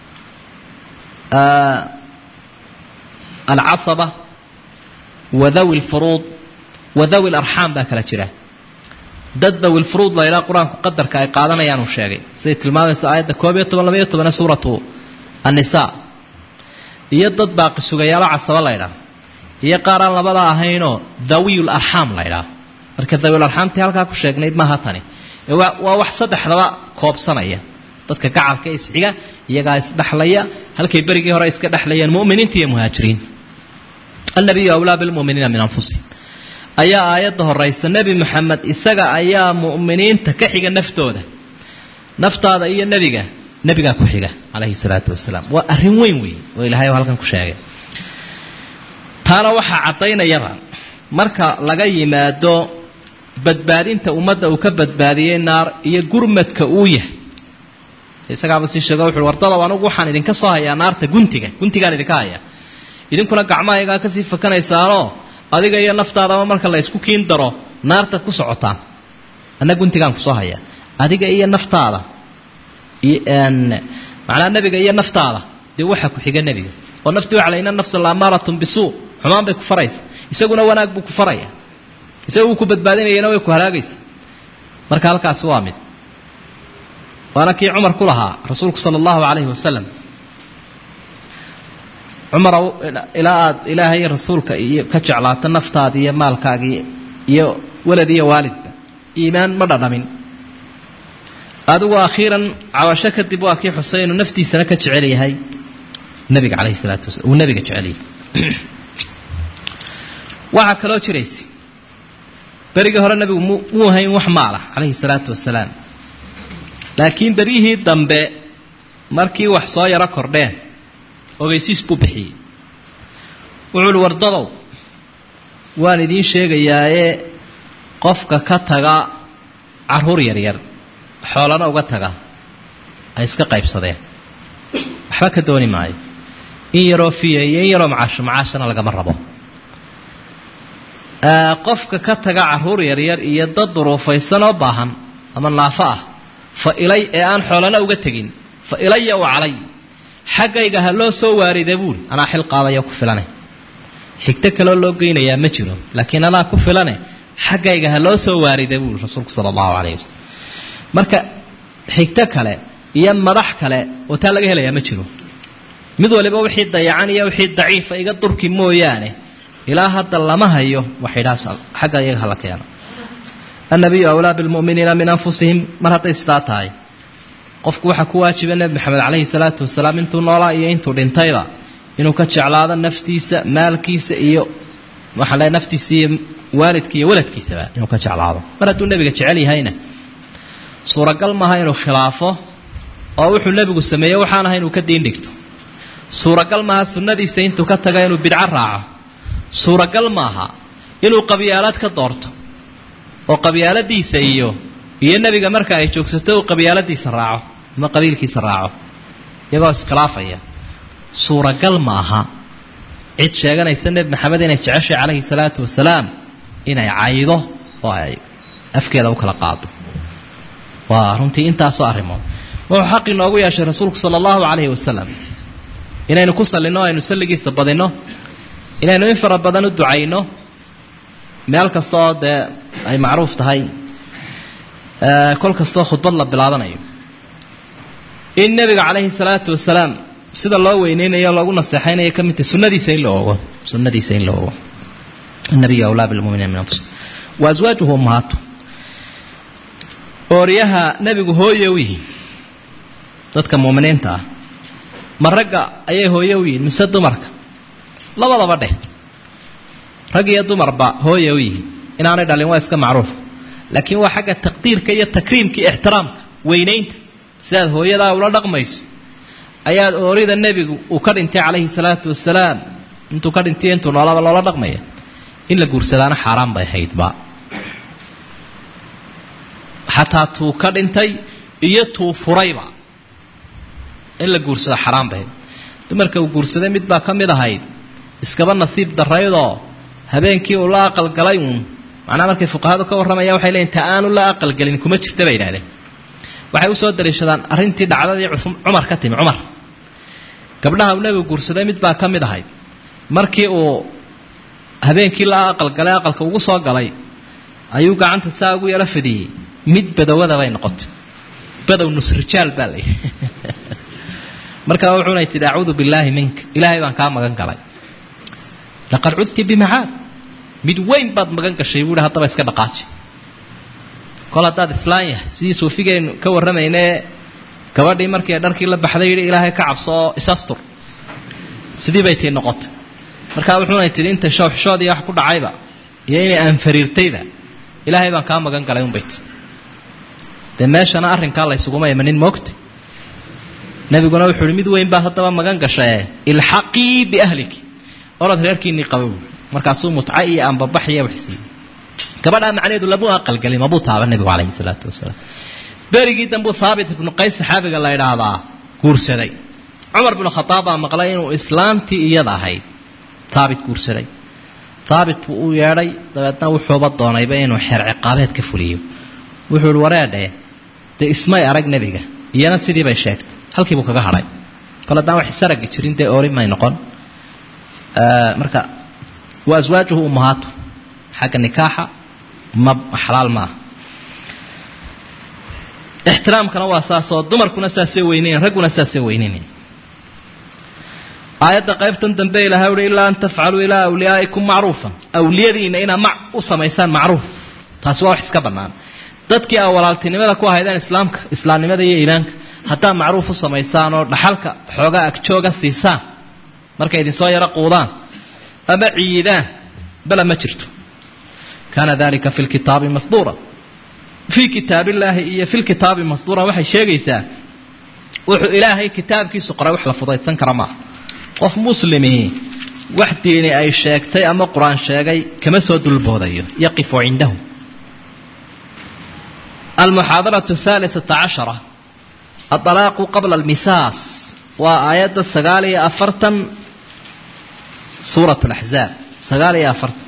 alcasaba wa dawi lfuruud wa dawi larxaam baa kala jira dad dawi lfuruud la ydhaha qur-aanku qadarka ay qaadanayaan uu sheegay siday tilmaamaysa aayadda koob iyo toban labaiyo toban ee suuratu annisaa iyo dad baaqi sugayaalo casaba la ydhaah iyo qaar aan labada ahaynoo dawiyul arxaam la ydhaah marka dawiyul arxaamtii halkaa ku sheegnayd maaha tani waa wax saddexdaba koobsanaya dadka gacalka isxiga iyagaa isdhexlaya halkay berigii hore iska dhexlayeen mu'miniinta iyo muhaajiriin annabiyu awlaa bilmu'miniina min anfusihim ayaa aayadda horaysa nebi moxamed isaga ayaa mu'miniinta ka xiga naftooda naftaada iyo nebiga nebigaa ku xiga calayhi salaatu wasalaam waa arrin weyn weyn oo ilaahay halkan ku sheegay taana waxaa caddaynayaba marka laga yimaado badbaadinta ummadda uu ka badbaadiyey naar iyo gurmadka uu yahay isagaaba sii sheego wuxuui wardadow anugu waxaan idinka soo hayaa naarta guntiga guntigaan idinka hayaa idinkuna gacmahaygaa kasii fakanaysaanoo adiga iyo naftaadaba marka la isku kiin daro naartaad ku socotaan anna guntigaan kusoo hayaa adiga iyo naftaada macnaa nebiga iyo naftaada dee waxaa ku xiga nebiga oo naftii waxa la ina nafsa laamaaratun bisuu xumaan bay ku faraysa isaguna wanaag buu ku faraya isaga uu ku badbaadinayana way ku halaagaysa marka halkaasi waa mid waana kii cumar ku lahaa rasuulku sala allahu calayhi wasalam cumarow ilaa aad ilaahay iyo rasuulka iyo ka jeclaato naftaada iyo maalkaagii iyo walad iyo waalidba iimaan ma dhadhamin adigu akhiiran cabasho kadib waa kii xusay inuu naftiisana ka jecel yahay nabiga calayhi salaatu wasala uu nabiga jecel yahay waxaa kaloo jiraysa berigii hore nabigu muu hayn wax maala calayhi salaatu wasalaam laakiin beryihii dambe markii wax soo yaro kordheen ogeysiis buu bixiyey wuxuu uhi wardadow waan idiin sheegayaaye qofka ka taga carruur yaryar xoolana uga taga ay iska qaybsadeen waxba ka dooni maayo in yaroo fiya iyo in yaroo macaasho macaashana lagama rabo qofka ka taga carruur yaryar iyo dad duruufaysan oo baahan ama naafo ah fa ilay ee aan xoolana uga tegin fa ilaya wa calay xaggayga ha loo soo waarida buuri anaa xil qaadaya ku filane xigto kaloo loo geynayaa ma jiro laakiin anaa ku filane xaggayga ha loo soo waarida buuri rasuulku sala allahu calayhi wasalam marka xigto kale iyo madax kale oo taa laga helayaa ma jiro mid waliba wixii dayacan iyo wixii daciifa iga durki mooyaane ilaa hadda lama hayo waxidhaas xagga iyaga hala keeno annabiyu awlaa bilmu'miniina min anfusihim mar hadday sidaa tahay qofku waxaa ku waajiba nebi maxamed calayhi salaatu wasalaam intuu noolaa iyo intuu dhintayba inuu ka jeclaado naftiisa maalkiisa iyo waxaan leeay naftiisa iyo waalidka iyo waladkiisaba inuu ka jeclaado mar hadduu nebiga jecel yahayna suuragal maaha inuu khilaafo oo wuxuu nebigu sameeyey waxaan ahay inuu ka diin dhigto suuragal maaha sunnadiisa intuu ka taga inuu bidco raaco suuragal maaha inuu qabyaalad ka doorto oo qabyaaladiisa iyo iyo nebiga marka ay joogsato uu qabyaaladiisa raaco ama qabiilkiisa raaco iyagoo iskhilaafaya suuragal maaha cid sheeganaysa nebi maxamed inay jeceshay calayhi salaatu wasalaam inay caydo oo ay afkeeda u kala qaado waa runtii intaasoo arrimood wuxuu xaq inoogu yeeshay rasuulku sala allahu calayhi wasalam inaynu ku sallinno aynu salligiisa badinno inaynu in fara badan u ducayno meel kasta oo dee ay macruuf tahay kol kastoo khudbad la bilaabanayo in nebiga calayhi salaatu wasalaam sida loo weyneynayo loogu nasteexaynayo ka mid tahay sunnadiisa in la ogo sunnadiisa in la ogo النبي أولى بالمؤمنين من أنفسهم وأزواجه أمهاته ooryaha nebigu hooye u yihiin dadka muuminiinta ah ma ragga ayay hooye u yihiin mise dumarka labadaba dheh rag iyo dumarba hooye u yihiin inaanay dhalin waa iska macruuf laakiin waa xagga taqdiirka iyo takriimka iyo ixtiraamka weynaynta sidaad hooyadaa ula dhaqmayso ayaad oorida nebigu uu ka dhintay calayhi salaatu wasalaam intuu ka dhintay intuu noolaba loola dhaqmaya in la guursadaana xaaraan bay ahaydba xataa tuu ka dhintay iyo tuu furayba in la guursado xaaraan bay ahayd dumarka uu guursaday mid baa ka mid ahayd iskaba nasiib daraydoo habeenkii uu la aqalgalay uun macnaha markay fuqahadu ka warramayaan waxay leeyiin ta aanu la aqalgelin kuma jirta bay yidhahdeen waxay usoo daliishadaan arrintii dhacdadii cumar ka timi cumar gabdhaha uu nebigu guursaday mid baa ka mid ahayd markii uu habeenkii la aqalgalay aqalka ugu soo galay ayuu gacanta saa ugu yaro fidiyey mid badowada bay noqotay badow nusrijaal baa la yidhi markaa wuxuunay tidhi acuudu billaahi minka ilaahay baan kaa magan galay laqad cudti bimacaad mid weyn baad magan gashay buuhi haddaba iska dhaqaaji kol haddaad islaan yahay sidii suufigeennu ka warramaynae gabadhii markii dharkii la baxday yidhi ilaahay ka cabso oo isastur sidii bay tii noqotay markaa wuxuunay tidhi inta shooxshoodii wax ku dhacayba iyo inay aanfariirtayba ilaahay baan kaa magan galay unbay ti dee meeshana arrinkaa laysuguma imanin moogta nebiguna wuxuu ihi mid weyn baad haddaba magan gashae ilxaqii biahliki orad reerkiinnii qaba buui markaasuu mutca iyo ambabax iyo wax siiyey gabadhaa macnaheedu lamu aqalgelin mabuu taaba nebigu calayhi salaatu wasalaam berigii dambuu haabit ibnu qays saxaabiga la idhaahdaa guursaday cumar binu khadaab baa maqlay inuu islaamtii iyada ahayd haabit guursaday haabit buu u yeedhay dabeedna wuxuuba doonayba inuu xeer ciqaabeed ka fuliyo wuxuu ihi wareedhe dee ismay arag nebiga iyana sidii bay sheegtay halkii buu kaga hadhay kole haddaan wax isaragi jirin dee orin may noqon marka wa aswaajuhu ummahaatu xagga nikaaxa ma xalaal maaha ixtiraamkana waa saasoo dumarkuna saasay weynayn ragguna saasay weynaynayn aayadda qaybtan dambe ilahay uhi ilaa an tafcaluu ilaa awliyaa'ikum macruufa awliyadiina inaa mac u samaysaan macruuf taasi waa wax iska bannaan dadkii aa walaaltinimada ku ahaydeen islaamka islaamnimada iyo iilaanka haddaa macruuf u samaysaan oo dhaxalka xoogaa agjooga siisaan markay idinsoo yaro quudaan ama ciidaan bala ma jirto kaana dalika fi lkitaabi masduura fii kitaabillaahi iyo fi lkitaabi masduuran waxay sheegaysaa wuxuu ilaahay kitaabkiisu qoray wax la fudaydsan kara maaha qof muslimii wax diini ay sheegtay ama qur-aan sheegay kama soo dulboodayo yaqifu cindahu almuxaadaratu ahaalisata cashara adalaaqu qabla almisaas waa aayadda sagaal iyo afartan suurat laxzaab sagaal iyo afartan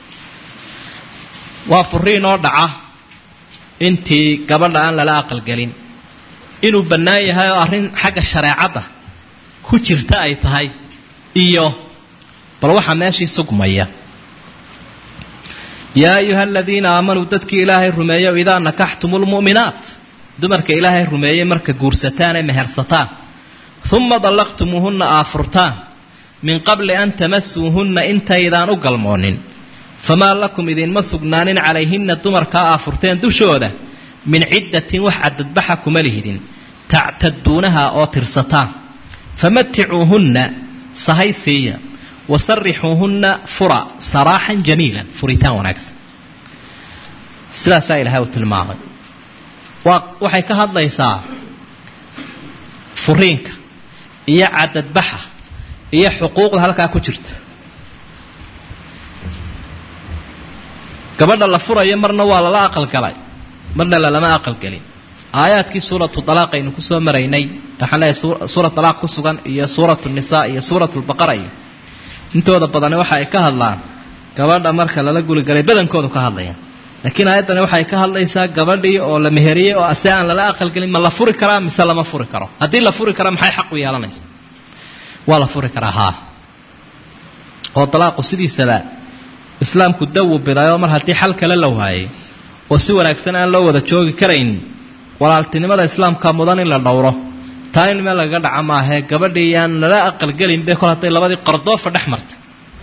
waa furiin oo dhaca intii gabadha aan lala aqalgelin inuu bannaan yahay oo arrin xagga shareecadda ku jirta ay tahay iyo bal waxaa meeshii sugmaya yaa ayuha aladiina aamanuu dadkii ilaahay rumeeyo idaa nakaxtumu lmu'minaat dumarka ilaahay rumeeyey marka guursataan ee mehersataan uma dallaqtumuuhunna aa furtaan min qabli an tamasuuhunna intaydaan u galmoonin famaa lakum idinma sugnaanin calayhinna dumarkaa aa furteen dushooda min ciddatin wax cadadbaxa kuma lihidin tactaduunaha oo tirsataan famaticuuhunna sahay siiya wasarixuuhunna fura saraaxan jamiilan furitaan wanaagsan sidaasaa ilaahay uu tilmaamay waa waxay ka hadlaysaa furiinka iyo cadadbaxa iyo xuquuqda halkaa ku jirta gabadha la furayo marna waa lala aqalgalay marna lalama aqalgelin aayaadkii suuratu dalaaq aynu kusoo maraynay waxaan leeyahay suurat dalaaq ku sugan iyo suuratu nisaa iyo suuratu lbaqara iyo intooda badani waxa ay ka hadlaan gabadha marka lala guligalay badankoodu ka hadlayaan laakiin aayaddani waxay ka hadlaysaa gabadhii oo la meheriyey oo ase aan lala aqalgelin ma la furi karaa mise lama furi karo haddii la furi kara maxay xaq u yeelanaysa waa la furi karaa haa oo dalaaqu sidiisaba islaamku dawu bidaayoo mar haddii xal kale la waayay oo si wanaagsan aan loo wada joogi karayn walaaltinimada islaamka mudan in la dhowro taa in meel lagaga dhaca maahee gabadhii yaan lala aqalgelin be kol hadday labadii qardoofa dhex martay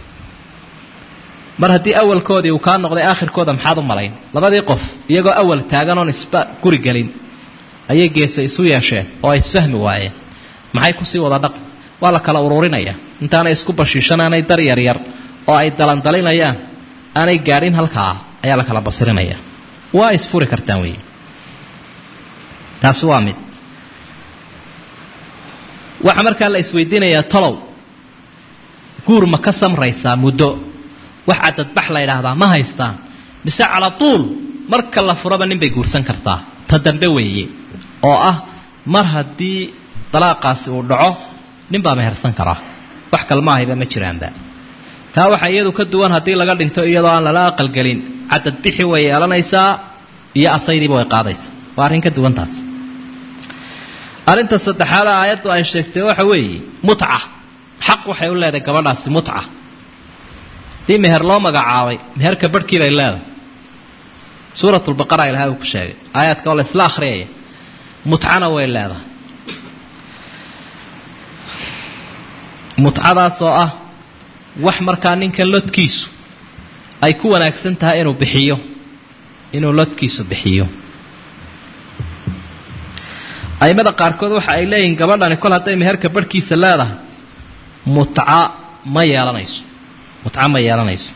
mar haddii awalkoodii uu kaa noqday aakhirkooda maxaad u malayn labadii qof iyagoo awal taagan oon isba guri gelin ayay geesa isu yeesheen oo ay isfahmi waayeen maxay kusii wada dhaqan waa la kala ururinaya intaanay isku bashiishanaanay dar yaryar oo ay dalandalinayaan aanay gaadhin halkaa ayaa la kala basirinaya waa isfuri kartaan wey taasi waa mid waxaa markaa la isweydiinayaa talow guur ma ka samraysaa muddo wax cadadbax la yidhaahdaa ma haystaan mise cala tuul marka la furaba nin bay guursan kartaa ta dambe weeye oo ah mar haddii dalaaqaasi uu dhaco nin baa mehersan karaa wax kalmaahayba ma jiraanba taa waxaa iyadu ka duwan haddii laga dhinto iyadoo aan lala aqalgelin cadadbixi way yeelanaysaa iyo asaydiiba way qaadaysaa waa arrin ka duwan taas arrinta saddexaad aayaddu ay sheegtay waxa weeye mutca xaq waxay u leedahay gabadhaasi mutca haddii meher loo magacaabay meherka barhkii bay leedahay suuratulbaqara ilahay uu ku sheegay aayaadka oo la isla akhriyaya mutcana way leedahay mutcadaas oo ah wax markaa ninkan lodkiisu ay ku wanaagsan tahay inuu bixiyo inuu lodkiisu bixiyo aimada qaarkood waxa ay leeyihiin gabadhani kol hadday meherka barhkiisa leedahay mutca ma yeelanayso mutca ma yeelanayso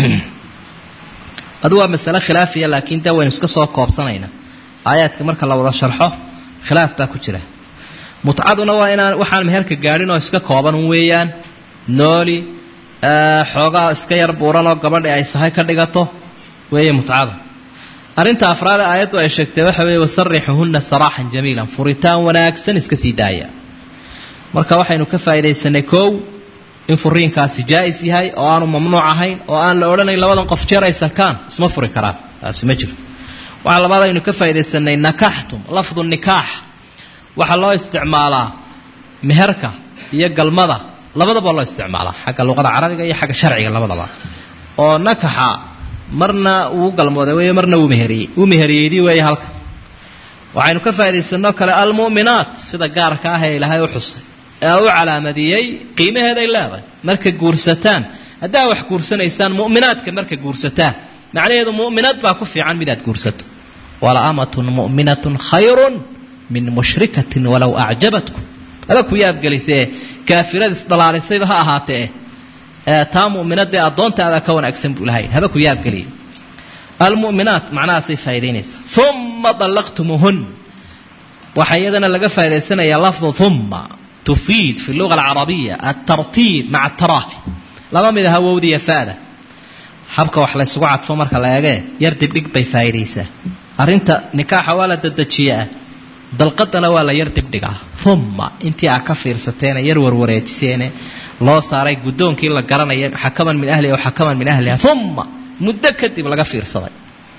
adu waa masale khilaafiya laakiin dee waynu iska soo koobsanaynaa aayaadka marka la wada sharxo khilaaf baa ku jira mutcaduna waa inaan waxaan meherka gaadhin oo iska kooban un weeyaan nooli xoogaa iska yar buuran oo gabadhi ay sahay ka dhigato weeye mutcada arrinta afraad aayaddu ay sheegtay waxa weeye wasarixuhunna saraaxan jamiilan furitaan wanaagsan iska sii daaya marka waxaynu ka faa'iidaysanay kow in furiinkaasi jaa'is yahay oo aanu mamnuuc ahayn oo aan la odhanayn labadan qof jeer ay sarkaan isma furi karaan taasi ma jirto waxaa labaad aynu ka faa'iidaysanay nakaxtum lafdu nikaax waxaa loo isticmaalaa meherka iyo galmada labadaba loo isticmaalaa xagga luqada carabiga iyo xagga sharciga labadaba oo nakaxa marna uu galmooday wey marna wuu meheriyey wuu meheriyeydii weeye halka waxaynu ka faa'iidaysanoo kale almu'minaat sida gaarka ah ee ilaahay u xusay ee u calaamadiyey qiimaheeday leedahay marka guursataan haddaa wax guursanaysaan mu'minaadka marka guursataan macnaheedu mu'minaad baa ku fiican midaad guursato wala amatun mu'minatun khayrun min mushrikatin walow acjabatkum aba ku yaabgelisee kaafirada isdhalaalisayba ha ahaatee taa mu'minadee addoontaadaa ka wanaagsan buu lahay haba ku yaabgeliya almu'minaat macnahaasay faa'idaynaysaa uma dallaqtumuhun waxaa iyadana laga faa'idaysanayaa lafdu uma tufiid fi luga alcarabiya altartiib maca ataraafi laba mid aha wowdiya fa'da habka wax laysugu cadfo marka la eegee yar dibdhig bay faa'iidaysaa arrinta nikaaxa waa la dedejiyaa dalqadana waa la yar dibdhigaa uma intii aa ka fiirsateene yar warwareejiseene loo saaray guddoonkii la garanaya xakaman min ahliha wa xakaman min ahliha uma muddo kadib laga fiirsaday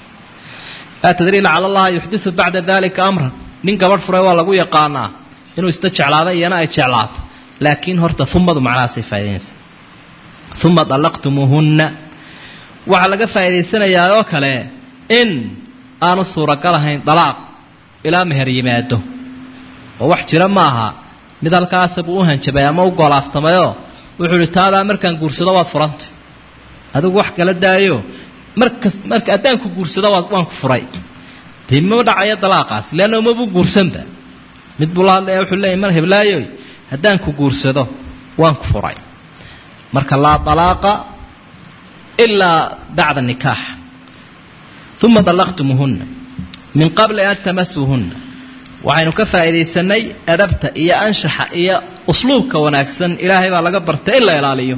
laa tadrii lacala allaha yuxdiu bacda dalika amran nin gabadh furay waa lagu yaqaanaa inuu isna jeclaado iyana ay jeclaato laakiin horta umadu macnahaasay faa'idaynaysa uma dallaqtumuuhunna waxaa laga faa'idaysanayaa oo kale in aanu suuragal ahayn dalaaq ilaa meher yimaado oo wax jira ma aha mid halkaasa buu u hanjabay ama u goolaaftamayoo wuxuu ihi taadaa markaan guursado waad furantay adigu wax kala daayo markas marka haddaan ku guursado waad waan ku furay dee ma dhacayo dalaaqaas leanna mabu guursanba mid buu la hadlaya wuxuu leeyay mar heblaayoy haddaan ku guursado waan ku furay marka laa dalaaqa ilaa bacda nikaax uma dallaqtumuuhunna min qabli an tamasuuhunna waxaynu ka faa'iidaysanay adabta iyo anshaxa iyo usluubka wanaagsan ilaahay baa laga bartay in la ilaaliyo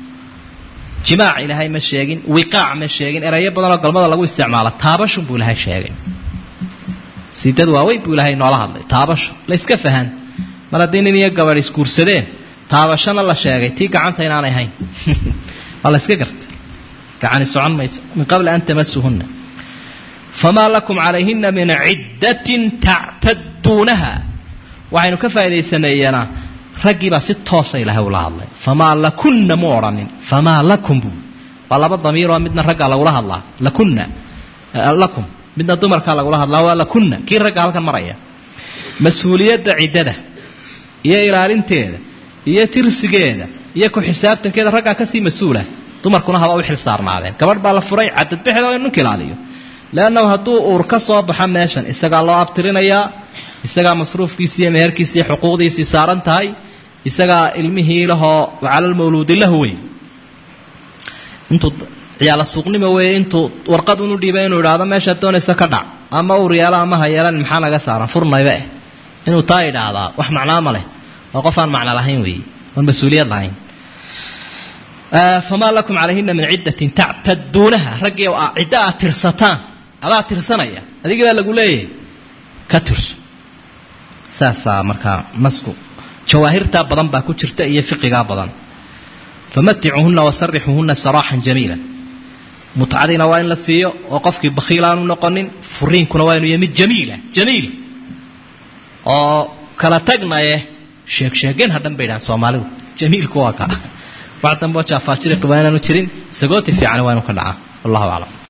jimaac ilaahay ma sheegin wiqaac ma sheegin erayo badanoo galmada lagu isticmaalo taabashun buu ilaahay sheegay siidad waaweyn buu ilaahay noola hadlay taabasho la iska fahan mar haddii nin iyo gabadh isguursadeen taabashana la sheegay tii gacanta inaanay hayn waa la iska gartay gacani socon mayso min qabli an tamasuhunna famaa lakum calayhina min ciddatin tactaduunaha waxaynu ka faa'idaysanaynaa raggiibaa si toosa ilaahay ula hadlay famaa lakunna mu odhanin famaa lakum buu waa laba damiiroo midna raggaa lagula hadlaa lakunna lakum midna dumarkaa lagula hadlaa waa lakunna kii ragga halkan maraya mas-uuliyadda ciddada iyo ilaalinteeda iyo tirsigeeda iyo ku xisaabtankeeda raggaa kasii mas-uula dumarkuna haba u xil saarnaadeen gabadh baa la furay cadadbexda oo ninku ilaaliyo leannahu hadduu uur ka soo baxo meeshan isagaa loo abtirinayaa isagaa masruufkiisi iyo meherkiisi iyo xuquuqdiisii saaran tahay isagaa ilmihii lahoo calalmawluudi lahu wey intuu ciyaala suuqnimo weeye intuu warqad unu dhiibay inuu idhaahdo meeshaad doonaysa ka dhac ama uur yeelo ama ha yeelan maxaa naga saaran furnayba eh inuu taa idhaahdaa wax macnaa ma leh waa qof aan macno lahayn weeye oon mas-uuliyad lahayn famaa lakum calayhina min ciddatin tactaduunaha raggii ciddo aad tirsataan adaa tirsanaya adigii baa lagu leeyahay ka tirso saasaa markaa nasku jawaahirtaa badan baa ku jirta iyo fiqigaa badan famaticuuhunna wasarixuuhunna saraaxan jamiila mutcadiina waa in la siiyo oo qofkii bakhiil aanu noqonin furiinkuna waa inuu yahay mid jamiila jamiil oo kala tagnaye sheegsheegeen hadhan bay dhahaan soomaalidu jamiilku waa ka wax dambe oo jaafaajiriqi waa inaanu jirin sagooti fiican waa inu ka dhacaa wallahu aclam